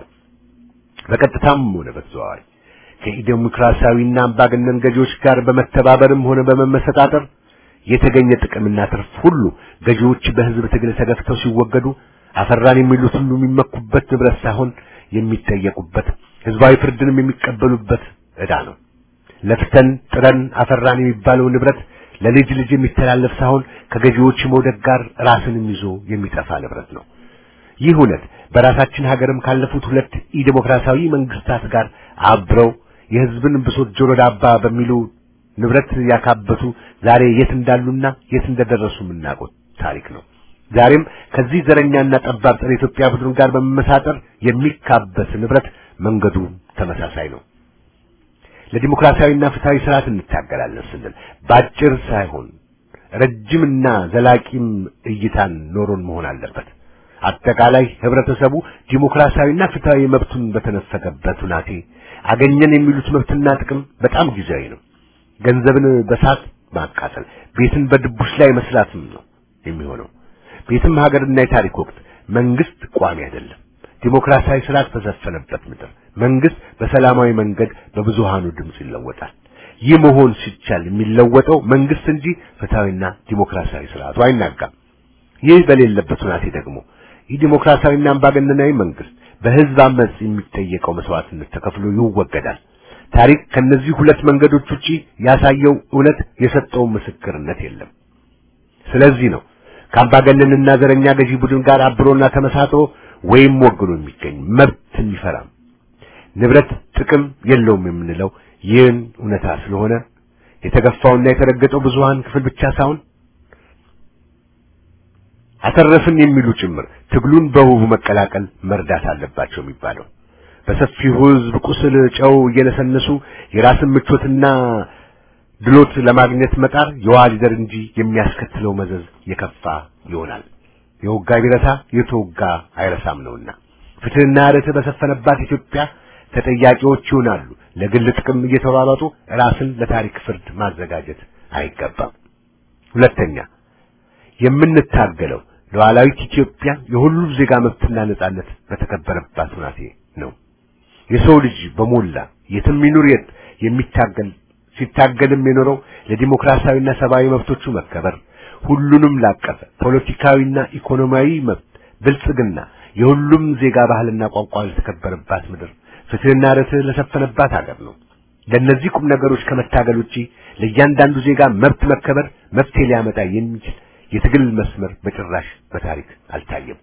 D: በቀጥታም ሆነ በተዘዋዋሪ ከኢዴሞክራሲያዊና አምባገነን ገዢዎች ጋር በመተባበርም ሆነ በመመሰጣጠር የተገኘ ጥቅምና ትርፍ ሁሉ ገዢዎች በህዝብ ትግል ተገፍተው ሲወገዱ አፈራን የሚሉት ሁሉ የሚመኩበት ንብረት ሳይሆን የሚጠየቁበት ህዝባዊ ፍርድንም የሚቀበሉበት ዕዳ ነው። ለፍተን ጥረን አፈራን የሚባለው ንብረት ለልጅ ልጅ የሚተላለፍ ሳይሆን ከገዢዎች መውደቅ ጋር ራስንም ይዞ የሚጠፋ ንብረት ነው። ይህ እውነት በራሳችን ሀገርም ካለፉት ሁለት ኢዴሞክራሲያዊ መንግስታት ጋር አብረው የህዝብን ብሶት ጆሮ ዳባ በሚሉ ንብረት ያካበቱ ዛሬ የት እንዳሉና የት እንደደረሱ የምናውቀው ታሪክ ነው። ዛሬም ከዚህ ዘረኛና ጠባብ ጸረ ኢትዮጵያ ቡድን ጋር በመመሳጠር የሚካበት ንብረት መንገዱ ተመሳሳይ ነው። ለዲሞክራሲያዊና ፍትሃዊ ስርዓት እንታገላለን ስንል ባጭር ሳይሆን ረጅምና ዘላቂም እይታን ኖሮን መሆን አለበት። አጠቃላይ ህብረተሰቡ ዲሞክራሲያዊና ፍትሃዊ መብቱን በተነፈገበት ሁናቴ አገኘን የሚሉት መብትና ጥቅም በጣም ጊዜያዊ ነው። ገንዘብን በሳት ማቃጠል፣ ቤትን በድቡሽ ላይ መስራትም ነው የሚሆነው። ቤትም ሀገርና የታሪክ ወቅት መንግስት ቋሚ አይደለም። ዲሞክራሲያዊ ስርዓት በሰፈነበት ምድር መንግስት በሰላማዊ መንገድ በብዙሃኑ ድምጽ ይለወጣል። ይህ መሆን ሲቻል የሚለወጠው መንግስት እንጂ ፍትሃዊና ዲሞክራሲያዊ ስርዓቱ አይናጋም። ይህ በሌለበት ሁናቴ ደግሞ ይህ ዲሞክራሲያዊና አምባገነናዊ መንግስት በህዝብ አመጽ የሚጠየቀው መስዋዕትነት ተከፍሎ ይወገዳል። ታሪክ ከነዚህ ሁለት መንገዶች ውጪ ያሳየው እውነት የሰጠው ምስክርነት የለም። ስለዚህ ነው ከአምባገነንና ዘረኛ ገዢ ቡድን ጋር አብሮና ተመሳጥሮ ወይም ወግኖ የሚገኝ መብት የሚፈራም ንብረት ጥቅም የለውም የምንለው ይህን እውነታ ስለሆነ የተገፋውና የተረገጠው ብዙሃን ክፍል ብቻ ሳይሆን አተረፍን የሚሉ ጭምር ትግሉን በውቡ መቀላቀል መርዳት አለባቸው የሚባለው በሰፊው ህዝብ ቁስል ጨው እየነሰነሱ የራስን ምቾትና ድሎት ለማግኘት መጣር የዋ ሊደር እንጂ የሚያስከትለው መዘዝ የከፋ ይሆናል። የወጋ ቢረሳ የተወጋ አይረሳም ነውና ፍትህና ርትዕ በሰፈነባት ኢትዮጵያ ተጠያቂዎች ይሆናሉ። ለግል ጥቅም እየተሯሯጡ ራስን ለታሪክ ፍርድ ማዘጋጀት አይገባም። ሁለተኛ የምንታገለው ሉዓላዊት ኢትዮጵያ የሁሉም ዜጋ መብትና ነጻነት በተከበረባት ሁናቴ ነው። የሰው ልጅ በሞላ የትም ይኑር የት የሚታገል ሲታገልም የኖረው ለዲሞክራሲያዊና ሰብአዊ መብቶቹ መከበር ሁሉንም ላቀፈ ፖለቲካዊና ኢኮኖሚያዊ መብት ብልጽግና የሁሉም ዜጋ ባህልና ቋንቋ ለተከበረባት ምድር ፍትህና ርትዕ ለሰፈነባት ሀገር ነው። ለእነዚህ ቁም ነገሮች ከመታገል ውጪ ለእያንዳንዱ ዜጋ መብት መከበር መፍትሄ ሊያመጣ የሚችል የትግል መስመር በጭራሽ በታሪክ አልታየም።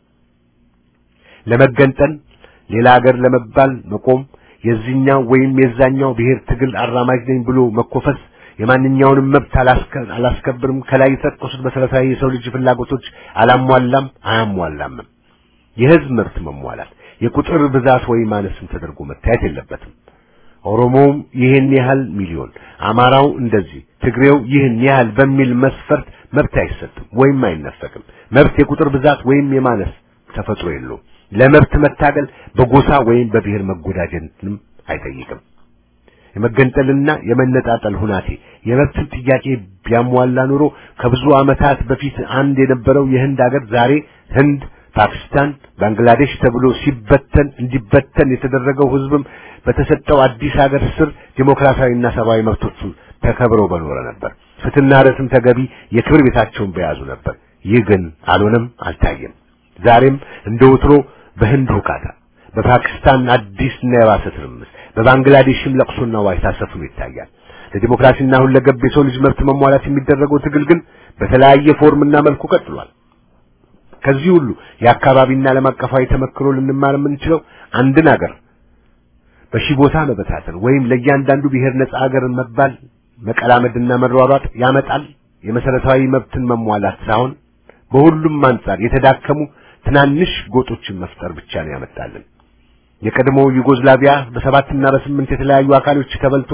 D: ለመገንጠል ሌላ ሀገር ለመባል መቆም የዚህኛው ወይም የዛኛው ብሔር ትግል አራማጅ ነኝ ብሎ መኮፈስ የማንኛውንም መብት አላስከብርም፣ ከላይ የተጠቀሱት መሰረታዊ የሰው ልጅ ፍላጎቶች አላሟላም አያሟላም። የህዝብ መብት መሟላት የቁጥር ብዛት ወይ ማነስም ተደርጎ መታየት የለበትም። ኦሮሞውም ይህን ያህል ሚሊዮን፣ አማራው እንደዚህ፣ ትግሬው ይህን ያህል በሚል መስፈርት መብት አይሰጥም ወይም አይነፈቅም። መብት የቁጥር ብዛት ወይም የማነስ ተፈጥሮ የለውም። ለመብት መታገል በጎሳ ወይም በብሔር መጎዳጀትንም አይጠይቅም። የመገንጠልና የመነጣጠል ሁናቴ የመብትን ጥያቄ ቢያሟላ ኑሮ ከብዙ ዓመታት በፊት አንድ የነበረው የህንድ ሀገር ዛሬ ህንድ፣ ፓኪስታን፣ ባንግላዴሽ ተብሎ ሲበተን እንዲበተን የተደረገው ህዝብም በተሰጠው አዲስ ሀገር ስር ዲሞክራሲያዊና ሰብአዊ መብቶቹ ተከብረው በኖረ ነበር። ፍትህና ርትዕም ተገቢ የክብር ቤታቸውን በያዙ ነበር። ይህ ግን አልሆነም፣ አልታየም። ዛሬም እንደ ወትሮ በህንድ ሁካታ፣ በፓኪስታን አዲስና የባሰ ትርምስ፣ በባንግላዴሽም ለቅሶና ዋይታ ሰፍኖ ይታያል። ለዲሞክራሲና ሁለገብ የሰው ልጅ መብት መሟላት የሚደረገው ትግል ግን በተለያየ ፎርምና መልኩ ቀጥሏል። ከዚህ ሁሉ የአካባቢና ዓለም አቀፋዊ ተመክሮ ልንማር የምንችለው አንድን አገር በሺህ ቦታ መበታተን ወይም ለእያንዳንዱ ብሔር ነጻ አገር መባል መቀላመድና መሯሯጥ ያመጣል የመሰረታዊ መብትን መሟላት ሳይሆን በሁሉም አንጻር የተዳከሙ ትናንሽ ጎጦችን መፍጠር ብቻ ነው ያመጣልን። የቀድሞው ዩጎዝላቪያ በሰባትና በስምንት የተለያዩ አካሎች ተበልቶ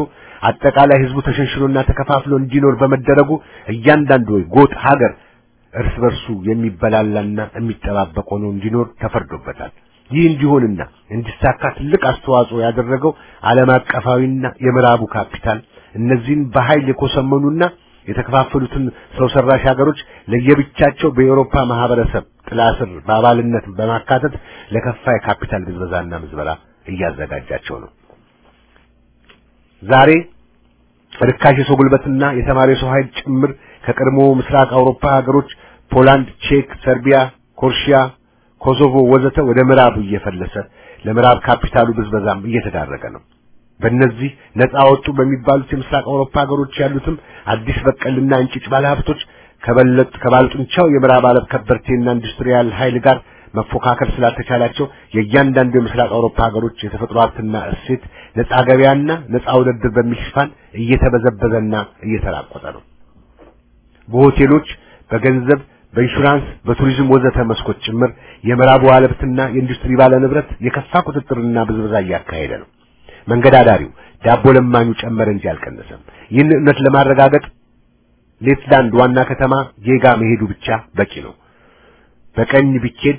D: አጠቃላይ ህዝቡ ተሸንሽሎና ተከፋፍሎ እንዲኖር በመደረጉ እያንዳንዱ ጎጥ ሀገር እርስ በርሱ የሚበላላና የሚጠባበቅ ሆኖ እንዲኖር ተፈርዶበታል። ይህ እንዲሆንና እንዲሳካ ትልቅ አስተዋጽኦ ያደረገው ዓለም አቀፋዊና የምዕራቡ ካፒታል እነዚህን በኃይል የኮሰመኑና የተከፋፈሉትን ሰው ሰራሽ ሀገሮች ለየብቻቸው በኤውሮፓ ማህበረሰብ ጥላ ስር በአባልነት በማካተት ለከፋ የካፒታል ብዝበዛና ምዝበራ እያዘጋጃቸው ነው። ዛሬ ርካሽ የሰው ጉልበትና የተማሪ ሰው ኃይል ጭምር ከቀድሞ ምስራቅ አውሮፓ ሀገሮች ፖላንድ፣ ቼክ፣ ሰርቢያ፣ ኮርሺያ፣ ኮሶቮ ወዘተ ወደ ምዕራብ እየፈለሰ ለምዕራብ ካፒታሉ ብዝበዛም እየተዳረገ ነው። በእነዚህ ነፃ ወጡ በሚባሉት የምስራቅ አውሮፓ ሀገሮች ያሉትም አዲስ በቀልና እንጭጭ ባለሀብቶች ከበለጥ ከባለጡንቻው የምዕራብ ዓለም ከበርቴና ኢንዱስትሪያል ኃይል ጋር መፎካከር ስላልተቻላቸው የእያንዳንዱ የምስራቅ አውሮፓ ሀገሮች የተፈጥሮ ሀብትና እሴት ነፃ ገበያና ነፃ ውድድር በሚል ሽፋን እየተበዘበዘና እየተራቆተ ነው። በሆቴሎች፣ በገንዘብ፣ በኢንሹራንስ፣ በቱሪዝም ወዘተ መስኮች ጭምር የምዕራቡ ዓለምና የኢንዱስትሪ ባለ ንብረት የከፋ ቁጥጥርና ብዝበዛ እያካሄደ ነው። መንገድ አዳሪው ዳቦ ለማኙ ጨመረ እንጂ አልቀነሰም። ይህን እውነት ለማረጋገጥ ሌትላንድ ዋና ከተማ ጌጋ መሄዱ ብቻ በቂ ነው። በቀኝ ቢኬድ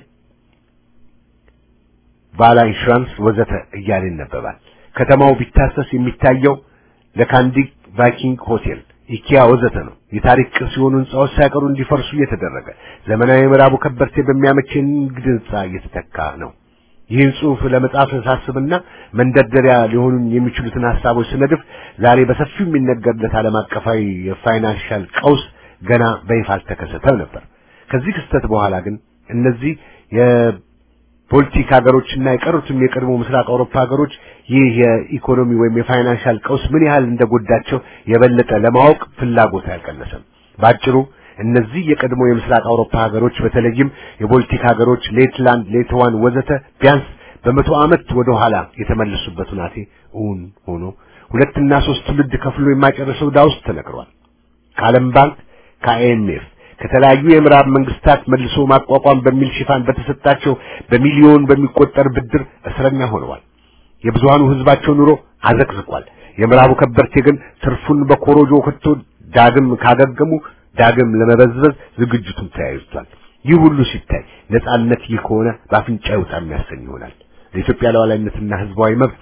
D: ባላ ኢንሹራንስ ወዘተ እያለ ይነበባል። ከተማው ቢታሰስ የሚታየው ለካንዲክ ቫይኪንግ ሆቴል፣ ኢኪያ ወዘተ ነው። የታሪክ ቅርስ የሆኑ ህንጻዎች ሳይቀሩ እንዲፈርሱ እየተደረገ ዘመናዊ ምዕራቡ ከበርቴ በሚያመች የንግድ ህንጻ እየተተካ ነው። ይህን ጽሑፍ ለመጻፍ ሳስብና መንደርደሪያ ሊሆኑን የሚችሉትን ሐሳቦች ስነድፍ ዛሬ በሰፊው የሚነገርለት ዓለም አቀፋዊ የፋይናንሻል ቀውስ ገና በይፋ አልተከሰተም ነበር። ከዚህ ክስተት በኋላ ግን እነዚህ የፖለቲክ ሀገሮችና የቀሩትም የቀድሞ ምስራቅ አውሮፓ ሀገሮች ይህ የኢኮኖሚ ወይም የፋይናንሻል ቀውስ ምን ያህል እንደጎዳቸው የበለጠ ለማወቅ ፍላጎት አልቀነሰም። ባጭሩ እነዚህ የቀድሞ የምስራቅ አውሮፓ ሀገሮች በተለይም የቦልቲክ ሀገሮች ሌትላንድ፣ ሌትዋን ወዘተ ቢያንስ በመቶ ዓመት ወደ ኋላ የተመለሱበት ሁናቴ እውን ሆኖ ሁለትና ሶስት ትውልድ ከፍሎ የማይጨርሰው ዕዳ ውስጥ ተነግሯል። ከዓለም ባንክ ከአይኤምኤፍ ከተለያዩ የምዕራብ መንግስታት መልሶ ማቋቋም በሚል ሽፋን በተሰጣቸው በሚሊዮን በሚቆጠር ብድር እስረኛ ሆነዋል። የብዙሃኑ ህዝባቸው ኑሮ አዘቅዝቋል። የምዕራቡ ከበርቴ ግን ትርፉን በኮሮጆ ከቶ ዳግም ካገገሙ ዳግም ለመበዝበዝ ዝግጅቱን ተያይዟል። ይህ ሁሉ ሲታይ ነጻነት ይህ ከሆነ በአፍንጫ ይውጣ የሚያሰኝ ይሆናል። ለኢትዮጵያ ሉዓላዊነትና ህዝባዊ መብት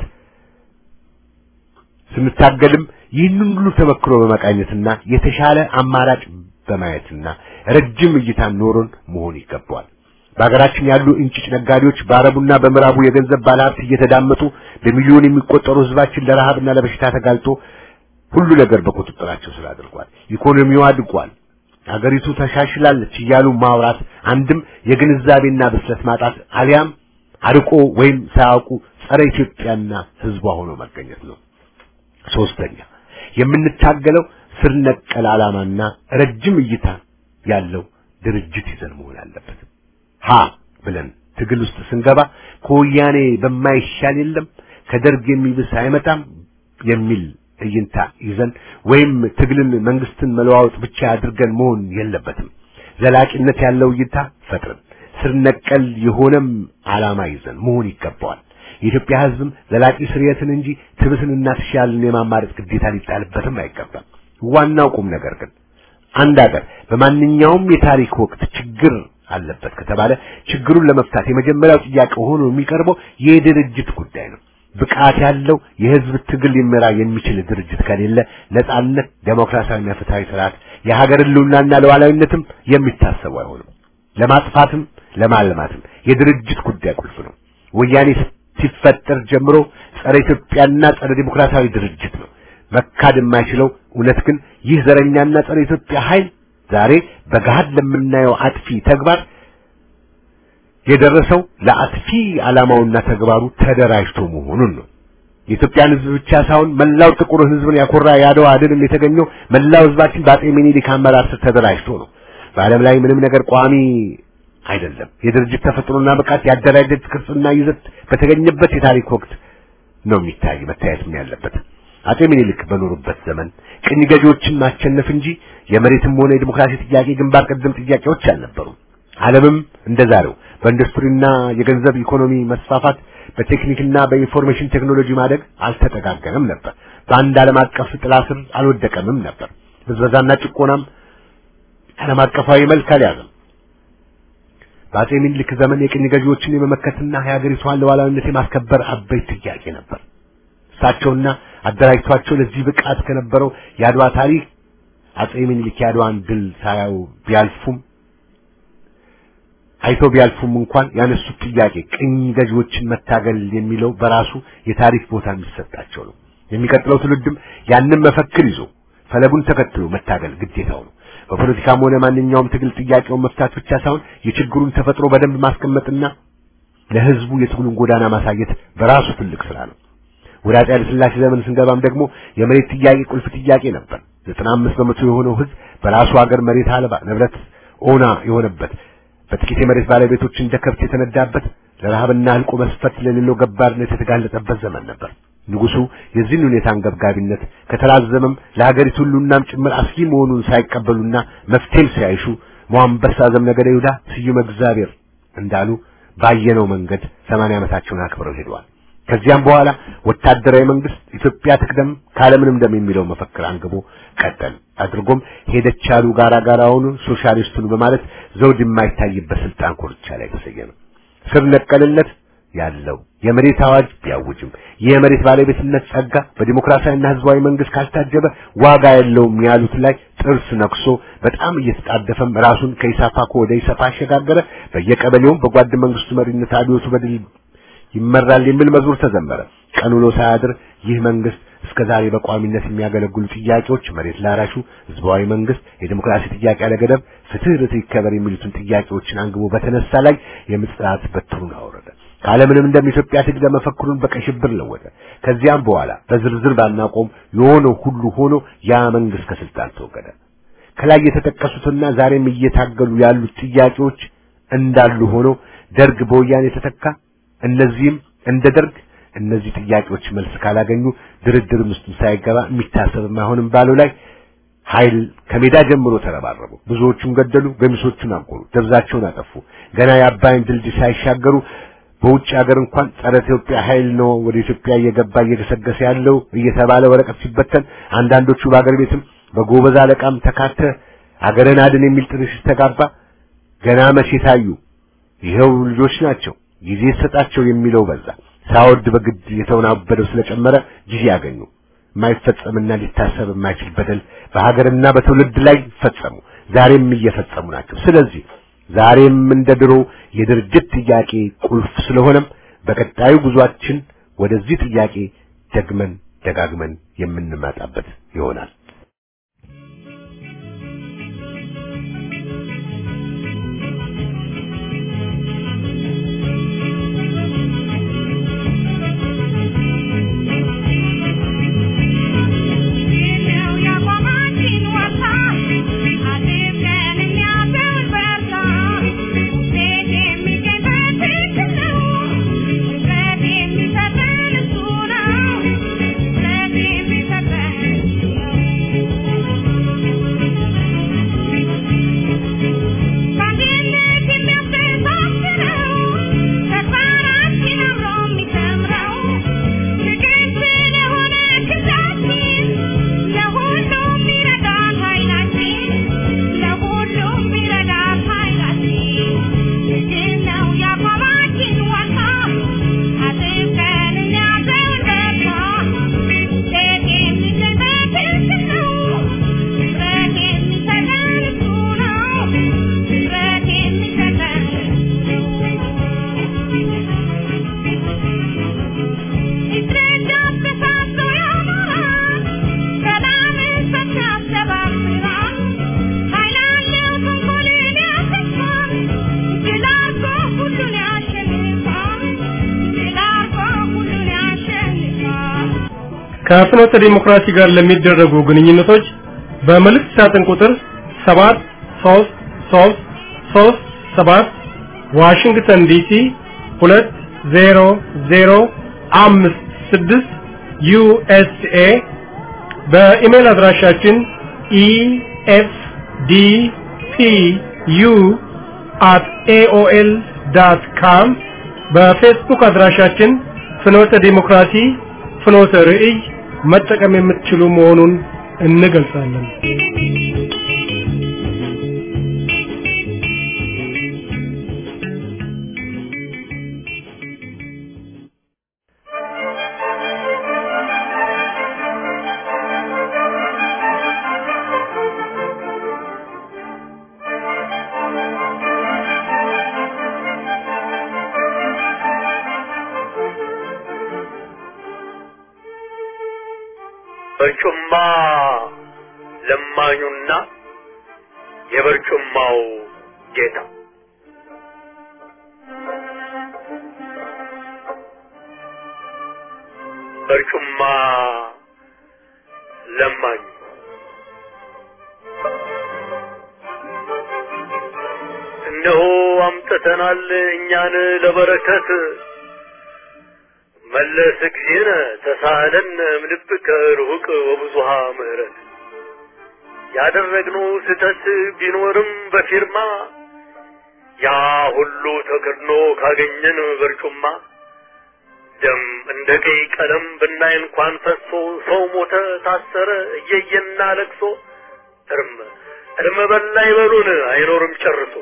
D: ስንታገልም ይህንን ሁሉ ተመክሮ በመቃኘትና የተሻለ አማራጭ በማየትና ረጅም እይታ ኖሮን መሆን ይገባዋል። በሀገራችን ያሉ እንጭጭ ነጋዴዎች በአረቡና በምዕራቡ የገንዘብ ባለሀብት እየተዳመጡ በሚሊዮን የሚቆጠሩ ህዝባችን ለረሃብና ለበሽታ ተጋልጦ ሁሉ ነገር በቁጥጥራቸው ስር አድርጓል። ኢኮኖሚው አድጓል። አገሪቱ ተሻሽላለች እያሉ ማውራት አንድም የግንዛቤና ብስለት ማጣት አሊያም አርቆ ወይም ሳያውቁ ጸረ ኢትዮጵያና ህዝቧ ሆኖ መገኘት ነው። ሶስተኛ የምንታገለው ስር ነቀል ዓላማና ረጅም እይታ ያለው ድርጅት ይዘን መሆን አለበት። ሀ ብለን ትግል ውስጥ ስንገባ ከወያኔ በማይሻል የለም ከደርግ የሚብስ አይመጣም የሚል እይንታ ይዘን ወይም ትግልን መንግስትን መለዋወጥ ብቻ አድርገን መሆን የለበትም። ዘላቂነት ያለው እይታ ፈጥረን ስር ነቀል የሆነም ዓላማ ይዘን መሆን ይገባዋል። የኢትዮጵያ ህዝብም ዘላቂ ስርየትን እንጂ ትብስንና ትሻልን የማማረጥ ግዴታ ሊጣልበትም አይገባም። ዋናው ቁም ነገር ግን አንድ ሀገር በማንኛውም የታሪክ ወቅት ችግር አለበት ከተባለ ችግሩን ለመፍታት የመጀመሪያው ጥያቄ ሆኖ የሚቀርበው የድርጅት ጉዳይ ነው። ብቃት ያለው የህዝብ ትግል ሊመራ የሚችል ድርጅት ከሌለ ነጻነት፣ ዴሞክራሲያዊና ፍትሃዊ ስርዓት፣ የሀገር ህልውናና ሉዓላዊነትም የሚታሰቡ አይሆንም። ለማጥፋትም ለማልማትም የድርጅት ጉዳይ ቁልፍ ነው። ወያኔ ሲፈጠር ጀምሮ ጸረ ኢትዮጵያና ጸረ ዲሞክራሲያዊ ድርጅት ነው። መካድ የማይችለው እውነት ግን ይህ ዘረኛና ጸረ ኢትዮጵያ ኃይል ዛሬ በገሃድ ለምናየው አጥፊ ተግባር የደረሰው ለአጥፊ ዓላማውና ተግባሩ ተደራጅቶ መሆኑን ነው። የኢትዮጵያን ህዝብ ብቻ ሳይሆን መላው ጥቁር ህዝብን ያኮራ የአድዋ ድል የተገኘው መላው ህዝባችን በአጼ ሚኒሊክ አመራር ስር ተደራጅቶ ነው። በዓለም ላይ ምንም ነገር ቋሚ አይደለም። የድርጅት ተፈጥሮና ብቃት ያደራጀት ቅርጽና ይዘት በተገኘበት የታሪክ ወቅት ነው የሚታይ መታየትም ያለበት። አጼ ሚኒሊክ በኖሩበት ዘመን ቅኝ ገዢዎችን ማሸነፍ እንጂ የመሬትም ሆነ የዲሞክራሲ ጥያቄ ግንባር ቀደም ጥያቄዎች አልነበሩም። ዓለምም እንደዛሬው በኢንዱስትሪና የገንዘብ ኢኮኖሚ መስፋፋት በቴክኒክና በኢንፎርሜሽን ቴክኖሎጂ ማደግ አልተጠጋገንም ነበር። በአንድ ዓለም አቀፍ ጥላ ስር አልወደቀምም ነበር። ብዝበዛና ጭቆናም ዓለም አቀፋዊ መልክ አልያዘም። በአጼ ምኒልክ ዘመን የቅኝ ገዢዎችን የመመከትና የሀገሪቷን ሉዓላዊነት የማስከበር አበይት ጥያቄ ነበር። እሳቸውና አደራጅቷቸው ለዚህ ብቃት ከነበረው የአድዋ ታሪክ አጼ ምኒልክ የአድዋን ድል ሳያዩ ቢያልፉም አይተው ቢያልፉም እንኳን ያነሱት ጥያቄ ቅኝ ገዢዎችን መታገል የሚለው በራሱ የታሪክ ቦታ የሚሰጣቸው ነው። የሚቀጥለው ትውልድም ያንን መፈክር ይዞ ፈለጉን ተከትሎ መታገል ግዴታው ነው። በፖለቲካም ሆነ ማንኛውም ትግል ጥያቄውን መፍታት ብቻ ሳይሆን የችግሩን ተፈጥሮ በደንብ ማስቀመጥና ለህዝቡ የትግሉን ጎዳና ማሳየት በራሱ ትልቅ ስራ ነው። ወደ አፄ ኃይለ ሥላሴ ዘመን ስንገባም ደግሞ የመሬት ጥያቄ ቁልፍ ጥያቄ ነበር። ዘጠና አምስት በመቶ የሆነው ህዝብ በራሱ ሀገር መሬት አልባ ንብረት ኦና የሆነበት በጥቂት የመሬት ባለቤቶች እንደ ከብት የተነዳበት ለረሃብና ህልቆ መስፈት ለሌለው ገባርነት የተጋለጠበት ዘመን ነበር። ንጉሱ የዚህን ሁኔታ አንገብጋቢነት ከተራዘመም ለሀገሪቱ ሁሉናም ጭምር አስጊ መሆኑን ሳይቀበሉና መፍትሄም ሳይሹ ሞአንበሳ ዘምነገደ ይሁዳ ስዩመ እግዚአብሔር እንዳሉ ባየነው መንገድ ሰማንያ ዓመታቸውን አክብረው ሄደዋል። ከዚያም በኋላ ወታደራዊ መንግስት ኢትዮጵያ ትቅደም ካለምንም ደም የሚለው መፈክር አንግቦ ቀጠል አድርጎም ሄደች ያሉ ጋራ ጋራውን ሶሻሊስቱን በማለት ዘውድ የማይታይበት ስልጣን ኮርቻ ላይ ተሰየመ። ስር ነቀልነት ያለው የመሬት አዋጅ ቢያውጅም የመሬት ባለቤትነት ጸጋ በዲሞክራሲያዊና ህዝባዊ መንግስት ካልታጀበ ዋጋ የለውም ያሉት ላይ ጥርስ ነክሶ በጣም እየተጣደፈም ራሱን ከኢሳፓኮ ወደ ኢሰፓ አሸጋገረ። በየቀበሌውም በጓድ መንግስቱ መሪነት አብዮቱ በድል ይመራል የሚል መዝሙር ተዘመረ። ቀን ውሎ ሳያድር ይህ መንግስት እስከ ዛሬ በቋሚነት የሚያገለግሉ ጥያቄዎች መሬት ላራሹ፣ ህዝባዊ መንግስት፣ የዲሞክራሲ ጥያቄ ያለገደብ፣ ፍትህ፣ ርትዕ ይከበር የሚሉትን ጥያቄዎችን አንግቦ በተነሳ ላይ የምጽአት በትሩን አወረደ። ካለምንም እንደም ኢትዮጵያ ትግል መፈክሩን በቀይ ሽብር ለወጠ። ከዚያም በኋላ በዝርዝር ባናቆም የሆነው ሁሉ ሆኖ ያ መንግስት ከስልጣን ተወገደ። ከላይ የተጠቀሱትና ዛሬም እየታገሉ ያሉት ጥያቄዎች እንዳሉ ሆኖ ደርግ በወያኔ ተተካ። እነዚህም እንደ ደርግ እነዚህ ጥያቄዎች መልስ ካላገኙ ድርድርም ውስጥ ሳይገባ የሚታሰብም አይሆንም ባለው ላይ ኃይል ከሜዳ ጀምሮ ተረባረቡ። ብዙዎቹን ገደሉ፣ ገሚሶቹን አጎሩ፣ ደብዛቸውን አጠፉ። ገና የአባይን ድልድይ ሳይሻገሩ በውጭ ሀገር እንኳን ጸረ ኢትዮጵያ ኃይል ነው ወደ ኢትዮጵያ እየገባ እየገሰገሰ ያለው እየተባለ ወረቀት ሲበተን አንዳንዶቹ በአገር ቤትም በጎበዝ አለቃም ተካተ አገርን አድን የሚል ጥሪ ሲስተጋባ ገና መቼ ታዩ? ይኸው ልጆች ናቸው ጊዜ ሰጣቸው የሚለው በዛ። ሳወድ በግድ የተወናበደው ስለጨመረ ጊዜ ያገኙ። የማይፈጸምና ሊታሰብ የማይችል በደል በሀገርና በትውልድ ላይ ፈጸሙ። ዛሬም እየፈጸሙ ናቸው። ስለዚህ ዛሬም እንደ ድሮ የድርጅት ጥያቄ ቁልፍ ስለሆነም በቀጣዩ ጉዟችን ወደዚህ ጥያቄ ደግመን ደጋግመን የምንመጣበት ይሆናል።
E: ከፍኖተ ዲሞክራሲ ጋር ለሚደረጉ ግንኙነቶች በመልእክት ሳጥን ቁጥር 73337 ዋሽንግተን ዲሲ 20056 ዩኤስኤ በኢሜል አድራሻችን efdpu@aol.com በፌስቡክ አድራሻችን ፍኖተ ዲሞክራሲ ፍኖተ ርዕይ መጠቀም የምትችሉ መሆኑን እንገልጻለን።
F: በርጩማ ለማኙና የበርጩማው ጌታ በርጩማ ለማኙ እነሆ አምጥተናል እኛን ለበረከት መለስ ጊዜነ ተሳለን እምልብከ ርሁቅ ወብዙሃ ምህረት ያደረግነው ስህተት ቢኖርም በፊርማ ያ ሁሉ ተከድኖ ካገኘን በርጩማ ደም እንደ ቀይ ቀለም ብናይ እንኳን ፈሶ ሰው ሞተ ታሰረ እየየና ለቅሶ እርም እርም በላ ይበሉን አይኖርም ጨርሶ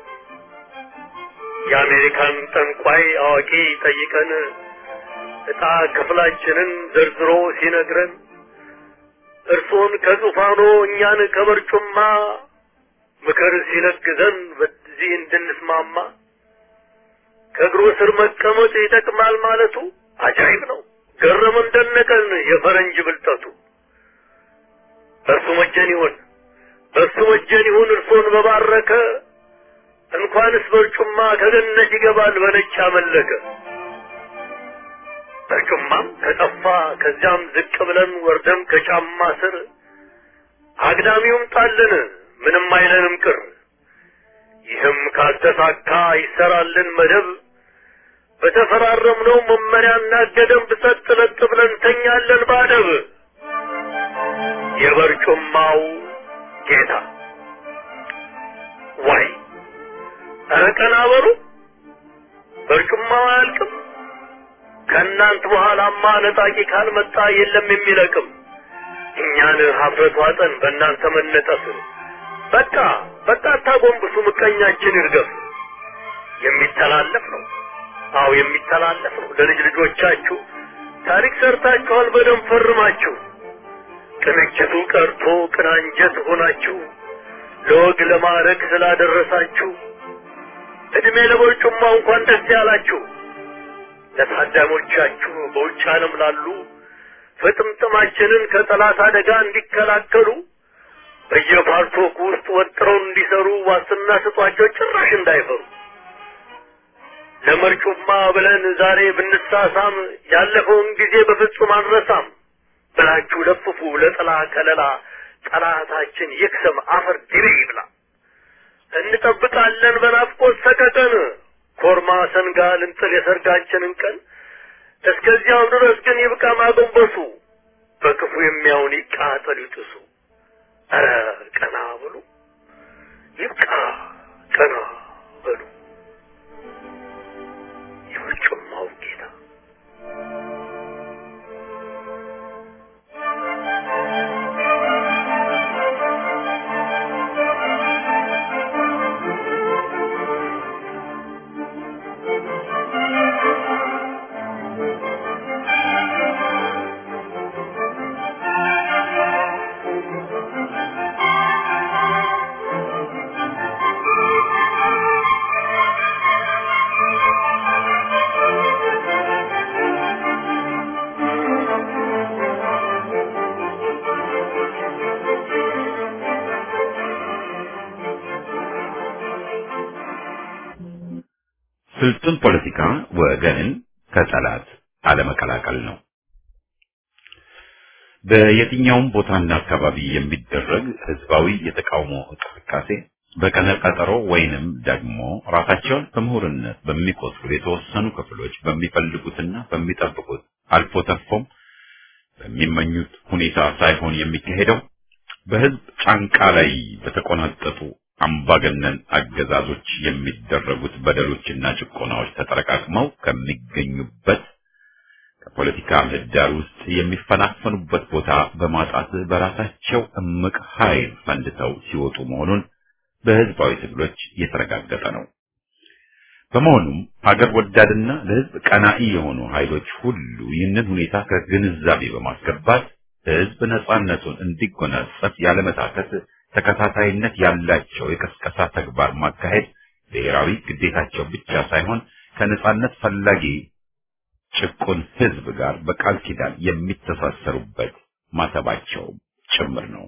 F: የአሜሪካን ጠንቋይ አዋቂ ጠይቀን ዕጣ ክፍላችንን ዘርዝሮ ሲነግረን እርሶን ከዙፋኖ እኛን ከበርጩማ ምክር ሲለግዘን በዚህ እንድንስማማ ከእግሩ ስር መቀመጥ ይጠቅማል ማለቱ አጃይብ ነው። ገረመን ደነቀን የፈረንጅ ብልጠቱ። በእርሱ መጀን ይሁን በእርሱ መጀን ይሁን እርሶን በባረከ እንኳንስ በርጩማ ከገነት ይገባል በነጭ አመለከ። በርጩማም ከጠፋ ከዚያም ዝቅ ብለን ወርደም ከጫማ ስር አግዳሚውም ጣልን ምንም አይለንም ቅር። ይህም ካልተሳካ ይሰራልን መደብ በተፈራረምነው መመሪያና ገደብ ሰጥ ለጥ ብለን ተኛለን ባደብ። የበርጩማው ጌታ ዋይ ኧረ ቀና በሉ በርጩማው አያልቅም። ከእናንት በኋላማ ነጣቂ ካልመጣ የለም የሚለቅም። እኛን ሀፍረት ዋጠን በእናንተ መነጠፍ። በቃ በቃ አታጎንብሱ፣ ምቀኛችን ይርገፍ። የሚተላለፍ ነው፣ አዎ የሚተላለፍ ነው። ለልጅ ልጆቻችሁ ታሪክ ሰርታችኋል፣ በደም ፈርማችሁ። ቅንጅቱ ቀርቶ ቅናንጀት ሆናችሁ ለወግ ለማዕረግ ስላደረሳችሁ እድሜ ለበርጩማ እንኳን ደስ ያላችሁ። ለታዳሞቻችሁ በውጭ ዓለም ላሉ ፍጥምጥማችንን ከጠላት አደጋ እንዲከላከሉ በየፓርቶክ ውስጥ ወጥረው እንዲሰሩ ዋስትና ስጧቸው፣ ጭራሽ እንዳይፈሩ። ለመርጩማ ብለን ዛሬ ብንሳሳም ያለፈውን ጊዜ በፍጹም አንረሳም ብላችሁ ለፍፉ ለጥላ ከለላ ጠላታችን ይክሰም አፈር ድሬ ይብላ። እንጠብቃለን በናፍቆት ሰቀቀን ኮርማ ሰንጋ ልንጥል የሰርጋችንን ቀን። እስከዚያው ድረስ ግን ይብቃ ማጎንበሱ፣ በክፉ የሚያውን ይቃጠል ይጥሱ። ኧረ ቀና በሉ ይብቃ ቀና በሉ የበርጩማው ጌታ
A: ስልጡን ፖለቲካ ወገንን ከጠላት አለመቀላቀል ነው። በየትኛውም ቦታና አካባቢ የሚደረግ ህዝባዊ የተቃውሞ እንቅስቃሴ በቀነ ቀጠሮ ወይንም ደግሞ ራሳቸውን በምሁርነት በሚቆጥሩ የተወሰኑ ክፍሎች በሚፈልጉትና በሚጠብቁት አልፎ ተርፎም በሚመኙት ሁኔታ ሳይሆን የሚካሄደው በህዝብ ጫንቃ ላይ በተቆናጠጡ አምባገነን አገዛዞች የሚደረጉት በደሎችና ጭቆናዎች ተጠረቃቅመው ከሚገኙበት ከፖለቲካ ምህዳር ውስጥ የሚፈናፈኑበት ቦታ በማጣት በራሳቸው እምቅ ኃይል ፈንድተው ሲወጡ መሆኑን በህዝባዊ ትግሎች የተረጋገጠ ነው። በመሆኑም ሀገር ወዳድና ለህዝብ ቀናኢ የሆኑ ኃይሎች ሁሉ ይህንን ሁኔታ ከግንዛቤ በማስገባት ህዝብ ነጻነቱን እንዲጎናጸፍ ያለመታከት ተከታታይነት ያላቸው የቀስቀሳ ተግባር ማካሄድ ብሔራዊ ግዴታቸው ብቻ ሳይሆን ከነጻነት ፈላጊ ጭቁን ህዝብ ጋር በቃል ኪዳን የሚተሳሰሩበት ማተባቸው ጭምር ነው።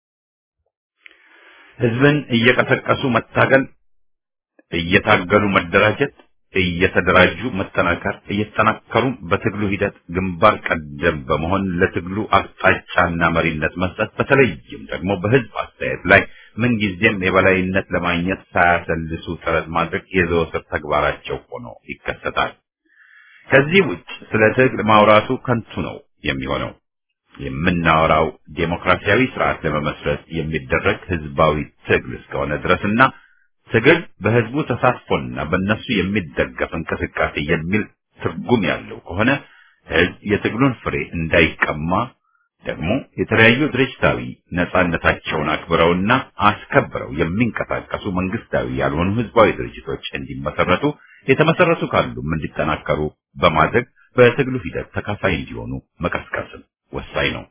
A: ህዝብን እየቀሰቀሱ መታገል፣ እየታገሉ መደራጀት፣ እየተደራጁ መጠናከር፣ እየተጠናከሩ በትግሉ ሂደት ግንባር ቀደም በመሆን ለትግሉ አቅጣጫና መሪነት መስጠት፣ በተለይም ደግሞ በህዝብ አስተያየት ላይ ምንጊዜም የበላይነት ለማግኘት ሳያሰልሱ ጥረት ማድረግ የዘወትር ተግባራቸው ሆኖ ይከሰታል። ከዚህ ውጭ ስለ ትግል ማውራቱ ከንቱ ነው የሚሆነው። የምናወራው ዴሞክራሲያዊ ስርዓት ለመመስረት የሚደረግ ህዝባዊ ትግል እስከሆነ ድረስና ትግል በህዝቡ ተሳትፎና በእነሱ የሚደገፍ እንቅስቃሴ የሚል ትርጉም ያለው ከሆነ ህዝብ የትግሉን ፍሬ እንዳይቀማ ደግሞ የተለያዩ ድርጅታዊ ነጻነታቸውን አክብረውና አስከብረው የሚንቀሳቀሱ መንግስታዊ ያልሆኑ ህዝባዊ ድርጅቶች እንዲመሰረቱ የተመሰረቱ ካሉም እንዲጠናከሩ በማድረግ በትግሉ ሂደት ተካፋይ እንዲሆኑ መቀስቀስም ወሳኝ ነው።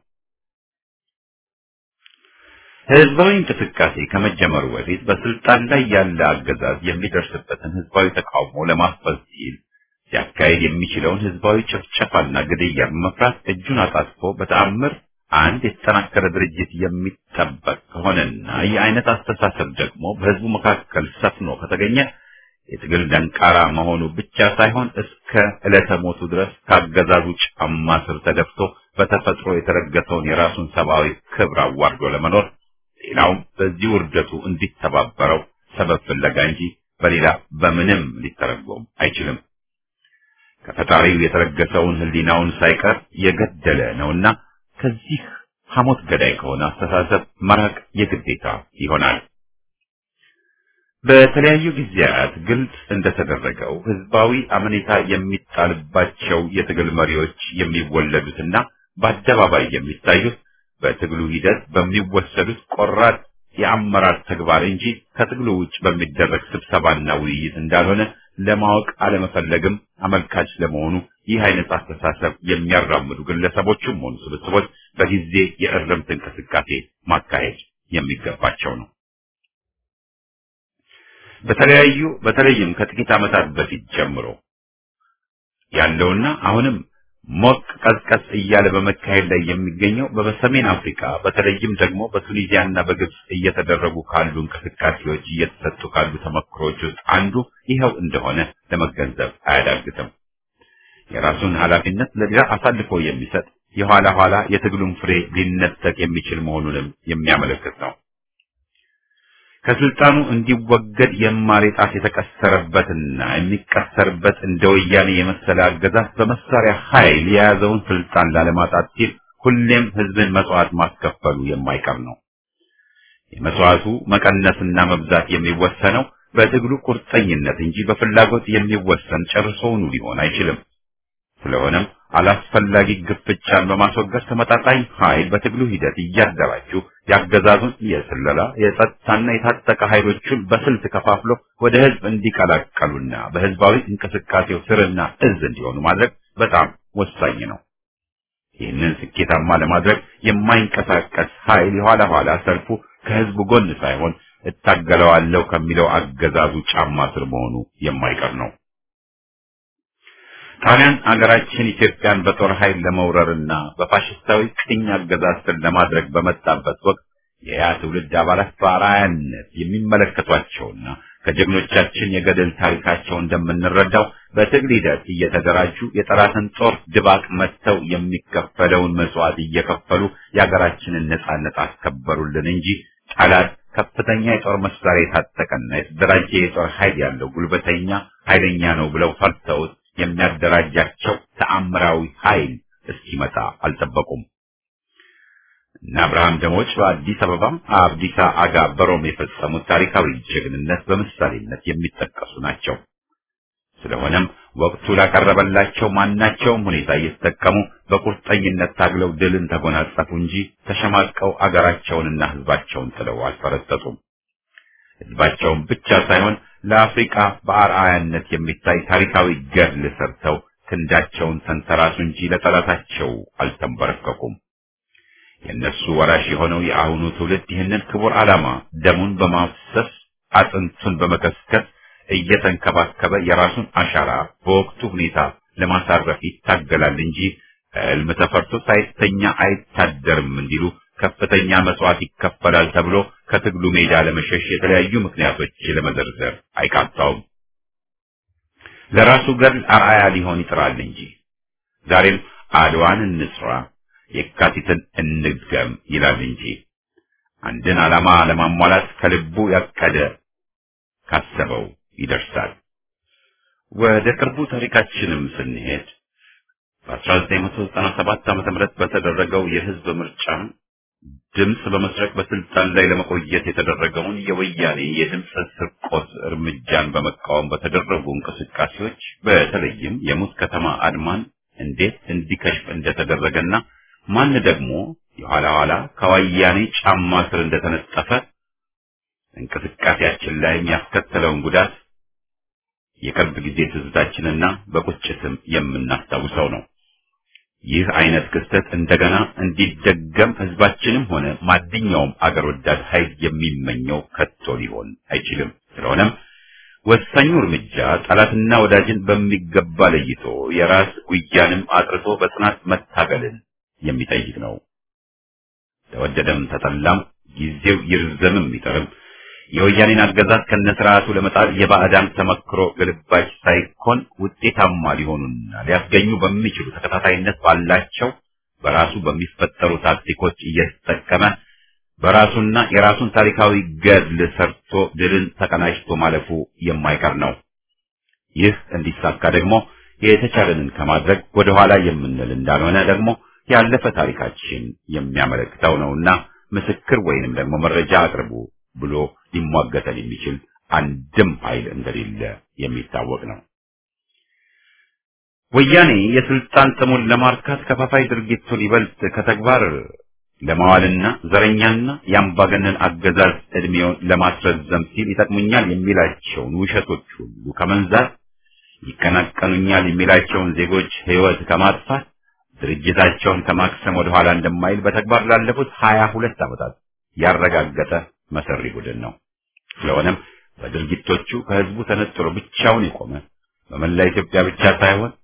A: ህዝባዊ እንቅስቃሴ ከመጀመሩ በፊት በስልጣን ላይ ያለ አገዛዝ የሚደርስበትን ህዝባዊ ተቃውሞ ለማስፈዝ ሲል ሲያካሄድ የሚችለውን ህዝባዊ ጭፍጨፋና ግድያ በመፍራት እጁን አጣጥፎ በተአምር አንድ የተጠናከረ ድርጅት የሚጠበቅ ከሆነና ይህ አይነት አስተሳሰብ ደግሞ በህዝቡ መካከል ሰፍኖ ከተገኘ የትግል ደንቃራ መሆኑ ብቻ ሳይሆን እስከ ዕለተ ሞቱ ድረስ ካገዛዙ ጫማ ስር ተደፍቶ በተፈጥሮ የተረገጠውን የራሱን ሰብአዊ ክብር አዋርዶ ለመኖር ሌላውም በዚህ ውርደቱ እንዲተባበረው ሰበብ ፍለጋ እንጂ በሌላ በምንም ሊተረጎም አይችልም። ከፈጣሪው የተረገሰውን ህሊናውን ሳይቀር የገደለ ነውና ከዚህ ሐሞት ገዳይ ከሆነ አስተሳሰብ መራቅ የግዴታ ይሆናል። በተለያዩ ጊዜያት ግልጽ እንደተደረገው ህዝባዊ አመኔታ የሚጣልባቸው የትግል መሪዎች የሚወለዱትና በአደባባይ የሚታዩት በትግሉ ሂደት በሚወሰዱት ቆራጥ የአመራር ተግባር እንጂ ከትግሉ ውጭ በሚደረግ ስብሰባና ውይይት እንዳልሆነ ለማወቅ አለመፈለግም አመልካች ለመሆኑ ይህ አይነት አስተሳሰብ የሚያራምዱ ግለሰቦችም ሆኑ ስብስቦች በጊዜ የእርምት እንቅስቃሴ ማካሄድ የሚገባቸው ነው። በተለያዩ በተለይም ከጥቂት ዓመታት በፊት ጀምሮ ያለውና አሁንም ሞቅ ቀዝቀዝ እያለ በመካሄድ ላይ የሚገኘው በሰሜን አፍሪካ በተለይም ደግሞ በቱኒዚያና በግብጽ እየተደረጉ ካሉ እንቅስቃሴዎች እየተሰጡ ካሉ ተመክሮች ውስጥ አንዱ ይኸው እንደሆነ ለመገንዘብ አያዳግትም። የራሱን ኃላፊነት ለሌላ አሳልፎ የሚሰጥ የኋላ ኋላ የትግሉን ፍሬ ሊነጠቅ የሚችል መሆኑንም የሚያመለክት ነው። ከስልጣኑ እንዲወገድ የማር ጣት የተቀሰረበትና የሚቀሰርበት እንደ ወያኔ የመሰለ አገዛዝ በመሳሪያ ኃይል የያዘውን ስልጣን ላለማጣት ሲል ሁሌም ህዝብን መስዋዕት ማስከፈሉ የማይቀር ነው። የመስዋዕቱ መቀነስና መብዛት የሚወሰነው በትግሉ ቁርጠኝነት እንጂ በፍላጎት የሚወሰን ጨርሶውኑ ሊሆን አይችልም። ስለሆነም አላስፈላጊ ግፍቻን በማስወገድ ተመጣጣኝ ኃይል በትግሉ ሂደት እያደራጁ ያገዛዙን የስለላ የጸጥታና የታጠቀ ኃይሎቹን በስልት ከፋፍሎ ወደ ህዝብ እንዲቀላቀሉና በህዝባዊ እንቅስቃሴው ስርና እዝ እንዲሆኑ ማድረግ በጣም ወሳኝ ነው። ይህንን ስኬታማ ለማድረግ የማይንቀሳቀስ ኃይል የኋላ ኋላ ሰልፉ ከህዝቡ ጎን ሳይሆን እታገለዋለሁ ከሚለው አገዛዙ ጫማ ስር መሆኑ የማይቀር ነው። ጣሊያን አገራችን ኢትዮጵያን በጦር ኃይል ለመውረርና በፋሽስታዊ ቅኝ አገዛዝ ስር ለማድረግ በመጣበት ወቅት የያ ትውልድ አባላት በአርአያነት የሚመለከቷቸውና ከጀግኖቻችን የገድል ታሪካቸው እንደምንረዳው በትግል ሂደት እየተደራጁ የጠላትን ጦር ድባቅ መጥተው የሚከፈለውን መስዋዕት እየከፈሉ የሀገራችንን ነጻነት አስከበሩልን እንጂ ጠላት ከፍተኛ የጦር መሳሪያ የታጠቀና የተደራጀ የጦር ኃይል ያለው ጉልበተኛ ኃይለኛ ነው ብለው ፈርተውት የሚያደራጃቸው ተአምራዊ ኃይል እስኪመጣ አልጠበቁም። እነ አብርሃም ደሞች በአዲስ አበባ አብዲሳ አጋ በሮም የፈጸሙት ታሪካዊ ጀግንነት በምሳሌነት የሚጠቀሱ ናቸው። ስለሆነም ወቅቱ ላቀረበላቸው ማናቸውም ሁኔታ እየተጠቀሙ በቁርጠኝነት ታግለው ድልን ተጎናጸፉ እንጂ ተሸማቀው አገራቸውንና ሕዝባቸውን ጥለው አልፈረጠጡም። ሕዝባቸውን ብቻ ሳይሆን ለአፍሪካ በአርአያነት የሚታይ ታሪካዊ ገድል ሰርተው ክንዳቸውን ተንተራሱ እንጂ ለጠላታቸው አልተንበረከኩም። የእነሱ ወራሽ የሆነው የአሁኑ ትውልድ ይህንን ክቡር ዓላማ ደሙን በማፍሰስ አጥንቱን በመከስከስ እየተንከባከበ የራሱን አሻራ በወቅቱ ሁኔታ ለማሳረፍ ይታገላል እንጂ ሕልም ተፈርቶ ሳይተኛ አይታደርም እንዲሉ ከፍተኛ መስዋዕት ይከፈላል ተብሎ ከትግሉ ሜዳ ለመሸሽ የተለያዩ ምክንያቶች ለመዘርዘር አይቃጣውም። ለራሱ ገድል አርአያ ሊሆን ይጥራል እንጂ ዛሬም አድዋን እንስራ፣ የካቲትን እንድገም ይላል እንጂ አንድን ዓላማ ለማሟላት ከልቡ ያቀደ ካሰበው ይደርሳል። ወደ ቅርቡ ታሪካችንም ስንሄድ በ1997 ዓ.ም በተደረገው የህዝብ ምርጫ ድምፅ በመስረቅ በስልጣን ላይ ለመቆየት የተደረገውን የወያኔ የድምፅ ስርቆት እርምጃን በመቃወም በተደረጉ እንቅስቃሴዎች በተለይም የሙት ከተማ አድማን እንዴት እንዲከሽፍ እንደተደረገና ማን ደግሞ የኋላ ኋላ ከወያኔ ጫማ ስር እንደተነጠፈ እንቅስቃሴያችን ላይ የሚያስከተለውን ጉዳት የቅርብ ጊዜ ትዝታችንና በቁጭትም የምናስታውሰው ነው። ይህ አይነት ክስተት እንደገና እንዲደገም ህዝባችንም ሆነ ማንኛውም አገር ወዳድ ኃይል የሚመኘው ከቶ ሊሆን አይችልም። ስለሆነም ወሳኙ እርምጃ ጠላትና ወዳጅን በሚገባ ለይቶ የራስ ጉያንም አጥርቶ በጽናት መታገልን የሚጠይቅ ነው። ተወደደም ተጠላም ጊዜው ይርዘምም ይጠርም የወያኔን አገዛዝ ከነስርዓቱ ለመጣል የባዕዳን ተመክሮ ግልባጭ ሳይኮን ውጤታማ ሊሆኑና ሊያስገኙ በሚችሉ ተከታታይነት ባላቸው በራሱ በሚፈጠሩ ታክቲኮች እየተጠቀመ በራሱና የራሱን ታሪካዊ ገድል ሰርቶ ድልን ተቀናጅቶ ማለፉ የማይቀር ነው። ይህ እንዲሳካ ደግሞ የተቻለንን ከማድረግ ወደኋላ የምንል እንዳልሆነ ደግሞ ያለፈ ታሪካችን የሚያመለክተው ነውና ምስክር ወይንም ደግሞ መረጃ አቅርቡ ብሎ ሊሟገተን የሚችል አንድም ኃይል እንደሌለ የሚታወቅ ነው። ወያኔ የስልጣን ጥሙን ለማርካት ከፋፋይ ድርጊቱን ይበልጥ ከተግባር ለማዋልና ዘረኛና የአምባገነን አገዛዝ ዕድሜውን ለማስረዘም ሲል ይጠቅሙኛል የሚላቸውን ውሸቶች ሁሉ ከመንዛት ይቀናቀኑኛል የሚላቸውን ዜጎች ሕይወት ከማጥፋት ድርጅታቸውን ከማክሰም ወደ ኋላ እንደማይል በተግባር ላለፉት ሀያ ሁለት ዓመታት ያረጋገጠ መሰሪ ቡድን ነው። ስለሆነም በድርጊቶቹ ከህዝቡ ተነጥሎ ብቻውን የቆመ በመላ ኢትዮጵያ ብቻ ሳይሆን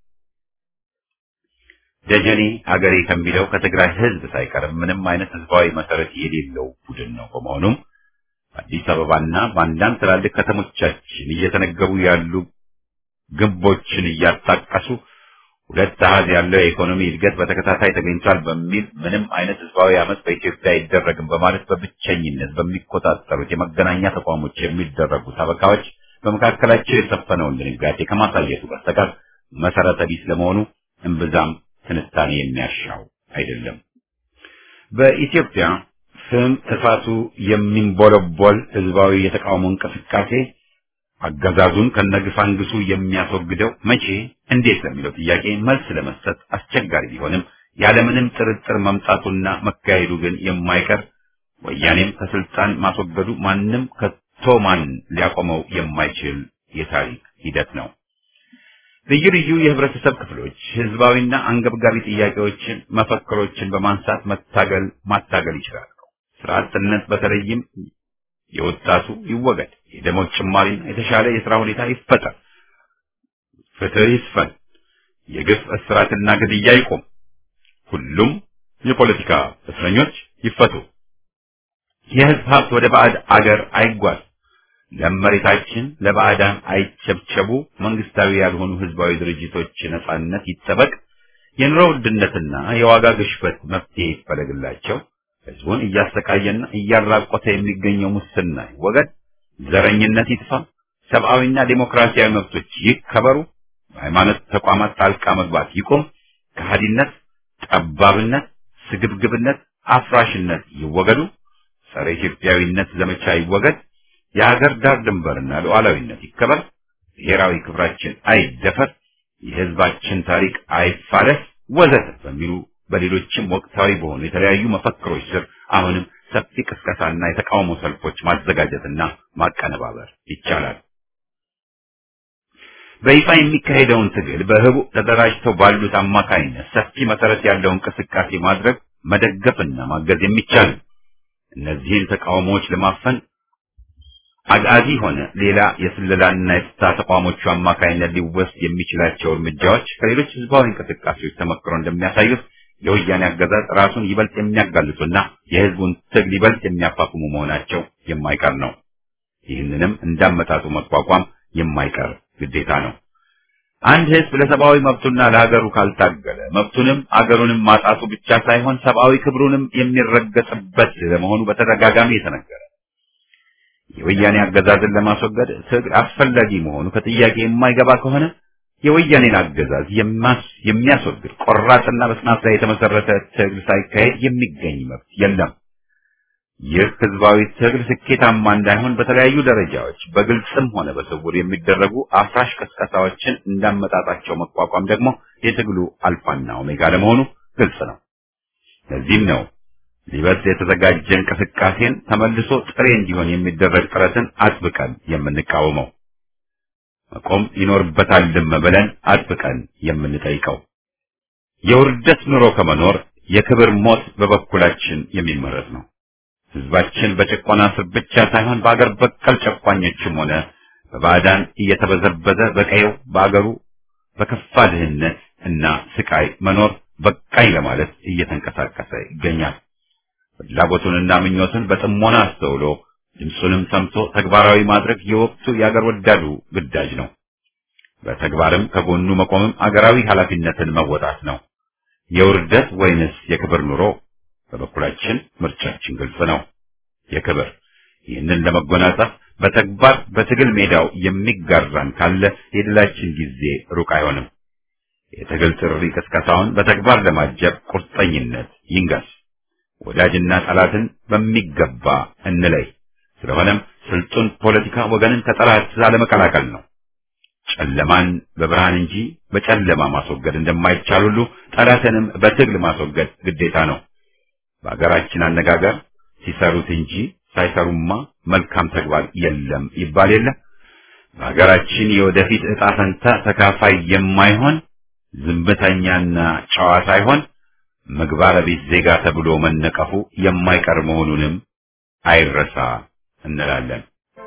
A: ደጀኔ ሀገሬ ከሚለው ከትግራይ ህዝብ ሳይቀርም ምንም አይነት ህዝባዊ መሰረት የሌለው ቡድን ነው። በመሆኑም አዲስ አበባና በአንዳንድ ትላልቅ ከተሞቻችን እየተነገቡ ያሉ ግንቦችን እያጣቀሱ ሁለት አሃዝ ያለው የኢኮኖሚ እድገት በተከታታይ ተገኝቷል በሚል ምንም አይነት ህዝባዊ አመፅ በኢትዮጵያ አይደረግም በማለት በብቸኝነት በሚቆጣጠሩት የመገናኛ ተቋሞች የሚደረጉ ሰበካዎች በመካከላቸው የሰፈነውን ድንጋጤ ከማሳየቱ በስተቀር መሰረተ ቢስ ለመሆኑ እምብዛም ትንታኔ የሚያሻው አይደለም። በኢትዮጵያ ስም እሳቱ የሚንቦለቦል ህዝባዊ የተቃውሞ እንቅስቃሴ አገዛዙን ከነግሳንግሱ የሚያስወግደው መቼ፣ እንዴት ለሚለው ጥያቄ መልስ ለመስጠት አስቸጋሪ ቢሆንም ያለምንም ጥርጥር መምጣቱና መካሄዱ ግን የማይቀር ወያኔም ከስልጣን ማስወገዱ ማንም ከቶ ማን ሊያቆመው የማይችል የታሪክ ሂደት ነው። ልዩ ልዩ የህብረተሰብ ክፍሎች ህዝባዊና አንገብጋቢ ጥያቄዎችን፣ መፈክሮችን በማንሳት መታገል ማታገል ይችላሉ። ስራ አጥነት በተለይም የወጣቱ ይወገድ፣ የደሞዝ ጭማሪና የተሻለ የሥራ ሁኔታ ይፈጠር፣ ፍትህ ይስፈን፣ የግፍ እስራትና ግድያ ይቆም፣ ሁሉም የፖለቲካ እስረኞች ይፈቱ፣ የህዝብ ሀብት ወደ ባዕድ አገር አይጓዝ፣ ለመሬታችን ለባዕዳን አይቸብቸቡ፣ መንግስታዊ ያልሆኑ ህዝባዊ ድርጅቶች ነጻነት ይጠበቅ፣ የኑሮ ውድነትና የዋጋ ግሽበት መፍትሄ ይፈለግላቸው፣ ህዝቡን እያሰቃየና እያራቆተ የሚገኘው ሙስና ይወገድ፣ ዘረኝነት ይጥፋ፣ ሰብአዊና ዴሞክራሲያዊ መብቶች ይከበሩ፣ በሃይማኖት ተቋማት ጣልቃ መግባት ይቁም፣ ከሃዲነት፣ ጠባብነት፣ ስግብግብነት፣ አፍራሽነት ይወገዱ፣ ጸረ ኢትዮጵያዊነት ዘመቻ ይወገድ፣ የሀገር ዳር ድንበርና ሉዓላዊነት ይከበር፣ ብሔራዊ ክብራችን አይደፈር፣ የህዝባችን ታሪክ አይፋረስ ወዘተ በሚሉ በሌሎችም ወቅታዊ በሆኑ የተለያዩ መፈክሮች ስር አሁንም ሰፊ ቅስቀሳና የተቃውሞ ሰልፎች ማዘጋጀትና ማቀነባበር ይቻላል። በይፋ የሚካሄደውን ትግል በህቡ ተደራጅተው ባሉት አማካይነት ሰፊ መሰረት ያለው እንቅስቃሴ ማድረግ መደገፍና ማገዝ የሚቻል እነዚህን ተቃውሞዎች ለማፈን አጋዚ ሆነ ሌላ የስለላና የፍታ ተቋሞቹ አማካይነት ሊወስድ የሚችላቸው እርምጃዎች ከሌሎች ህዝባዊ እንቅስቃሴዎች ተመክሮ እንደሚያሳዩት የወያኔ አገዛዝ ራሱን ይበልጥ የሚያጋልጡና የህዝቡን ትግል ይበልጥ የሚያፋፍሙ መሆናቸው የማይቀር ነው። ይህንንም እንዳመጣጡ መቋቋም የማይቀር ግዴታ ነው። አንድ ህዝብ ለሰብአዊ መብቱና ለሀገሩ ካልታገለ መብቱንም አገሩንም ማጣቱ ብቻ ሳይሆን ሰብአዊ ክብሩንም የሚረገጥበት ለመሆኑ በተደጋጋሚ የተነገረ የወያኔ አገዛዝን ለማስወገድ ትግል አስፈላጊ መሆኑ ከጥያቄ የማይገባ ከሆነ የወያኔን አገዛዝ የሚያስወግድ ቆራጥና በጽናት ላይ የተመሰረተ ትግል ሳይካሄድ የሚገኝ መብት የለም። ይህ ህዝባዊ ትግል ስኬታማ እንዳይሆን በተለያዩ ደረጃዎች በግልጽም ሆነ በስውር የሚደረጉ አፍራሽ ቅስቀሳዎችን እንዳመጣጣቸው መቋቋም ደግሞ የትግሉ አልፋና ኦሜጋ ለመሆኑ ግልጽ ነው። ለዚህም ነው ሊበልጥ የተዘጋጀ እንቅስቃሴን ተመልሶ ጥሬ እንዲሆን የሚደረግ ጥረትን አጥብቀን የምንቃወመው። መቆም ይኖርበታልም ብለን አጥብቀን የምንጠይቀው። የውርደት ኑሮ ከመኖር የክብር ሞት በበኩላችን የሚመረጥ ነው። ህዝባችን በጭቆና ስር ብቻ ሳይሆን በአገር በቀል ጨቋኞችም ሆነ በባዕዳን እየተበዘበዘ በቀየው በአገሩ በከፋ ድህነት እና ስቃይ መኖር በቃኝ ለማለት እየተንቀሳቀሰ ይገኛል። ፍላጎቱንና ምኞቱን በጥሞና አስተውሎ ድምፁንም ሰምቶ ተግባራዊ ማድረግ የወቅቱ የአገር ወዳዱ ግዳጅ ነው። በተግባርም ከጎኑ መቆምም አገራዊ ኃላፊነትን መወጣት ነው። የውርደት ወይንስ የክብር ኑሮ? በበኩላችን ምርጫችን ግልጽ ነው፣ የክብር። ይህንን ለመጎናጸፍ በተግባር በትግል ሜዳው የሚጋራን ካለ የድላችን ጊዜ ሩቅ አይሆንም። የትግል ጥሪ ቅስቀሳውን በተግባር ለማጀብ ቁርጠኝነት ይንገስ። ወዳጅና ጠላትን በሚገባ እንለይ። ስለሆነም ስልጡን ፖለቲካ ወገንን ከጠላት አለመቀላቀል ነው። ጨለማን በብርሃን እንጂ በጨለማ ማስወገድ እንደማይቻል ሁሉ ጠላትንም በትግል ማስወገድ ግዴታ ነው። በሀገራችን አነጋገር ሲሰሩት እንጂ ሳይሰሩማ መልካም ተግባር የለም ይባል የለ። በሀገራችን የወደፊት ዕጣ ፈንታ ተካፋይ የማይሆን ዝምተኛና ጨዋ ሳይሆን ምግባረ ቢስ ዜጋ ተብሎ መነቀፉ የማይቀር መሆኑንም አይረሳ እንላለን።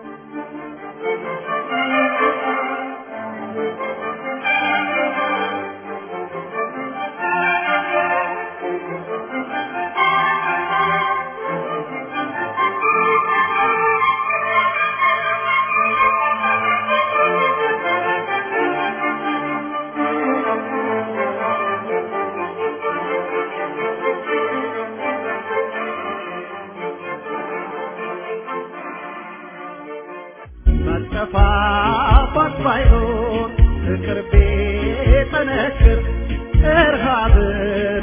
C: መጠፋፋት ባይኖር ፍቅር ቢጠነክር እርሃብን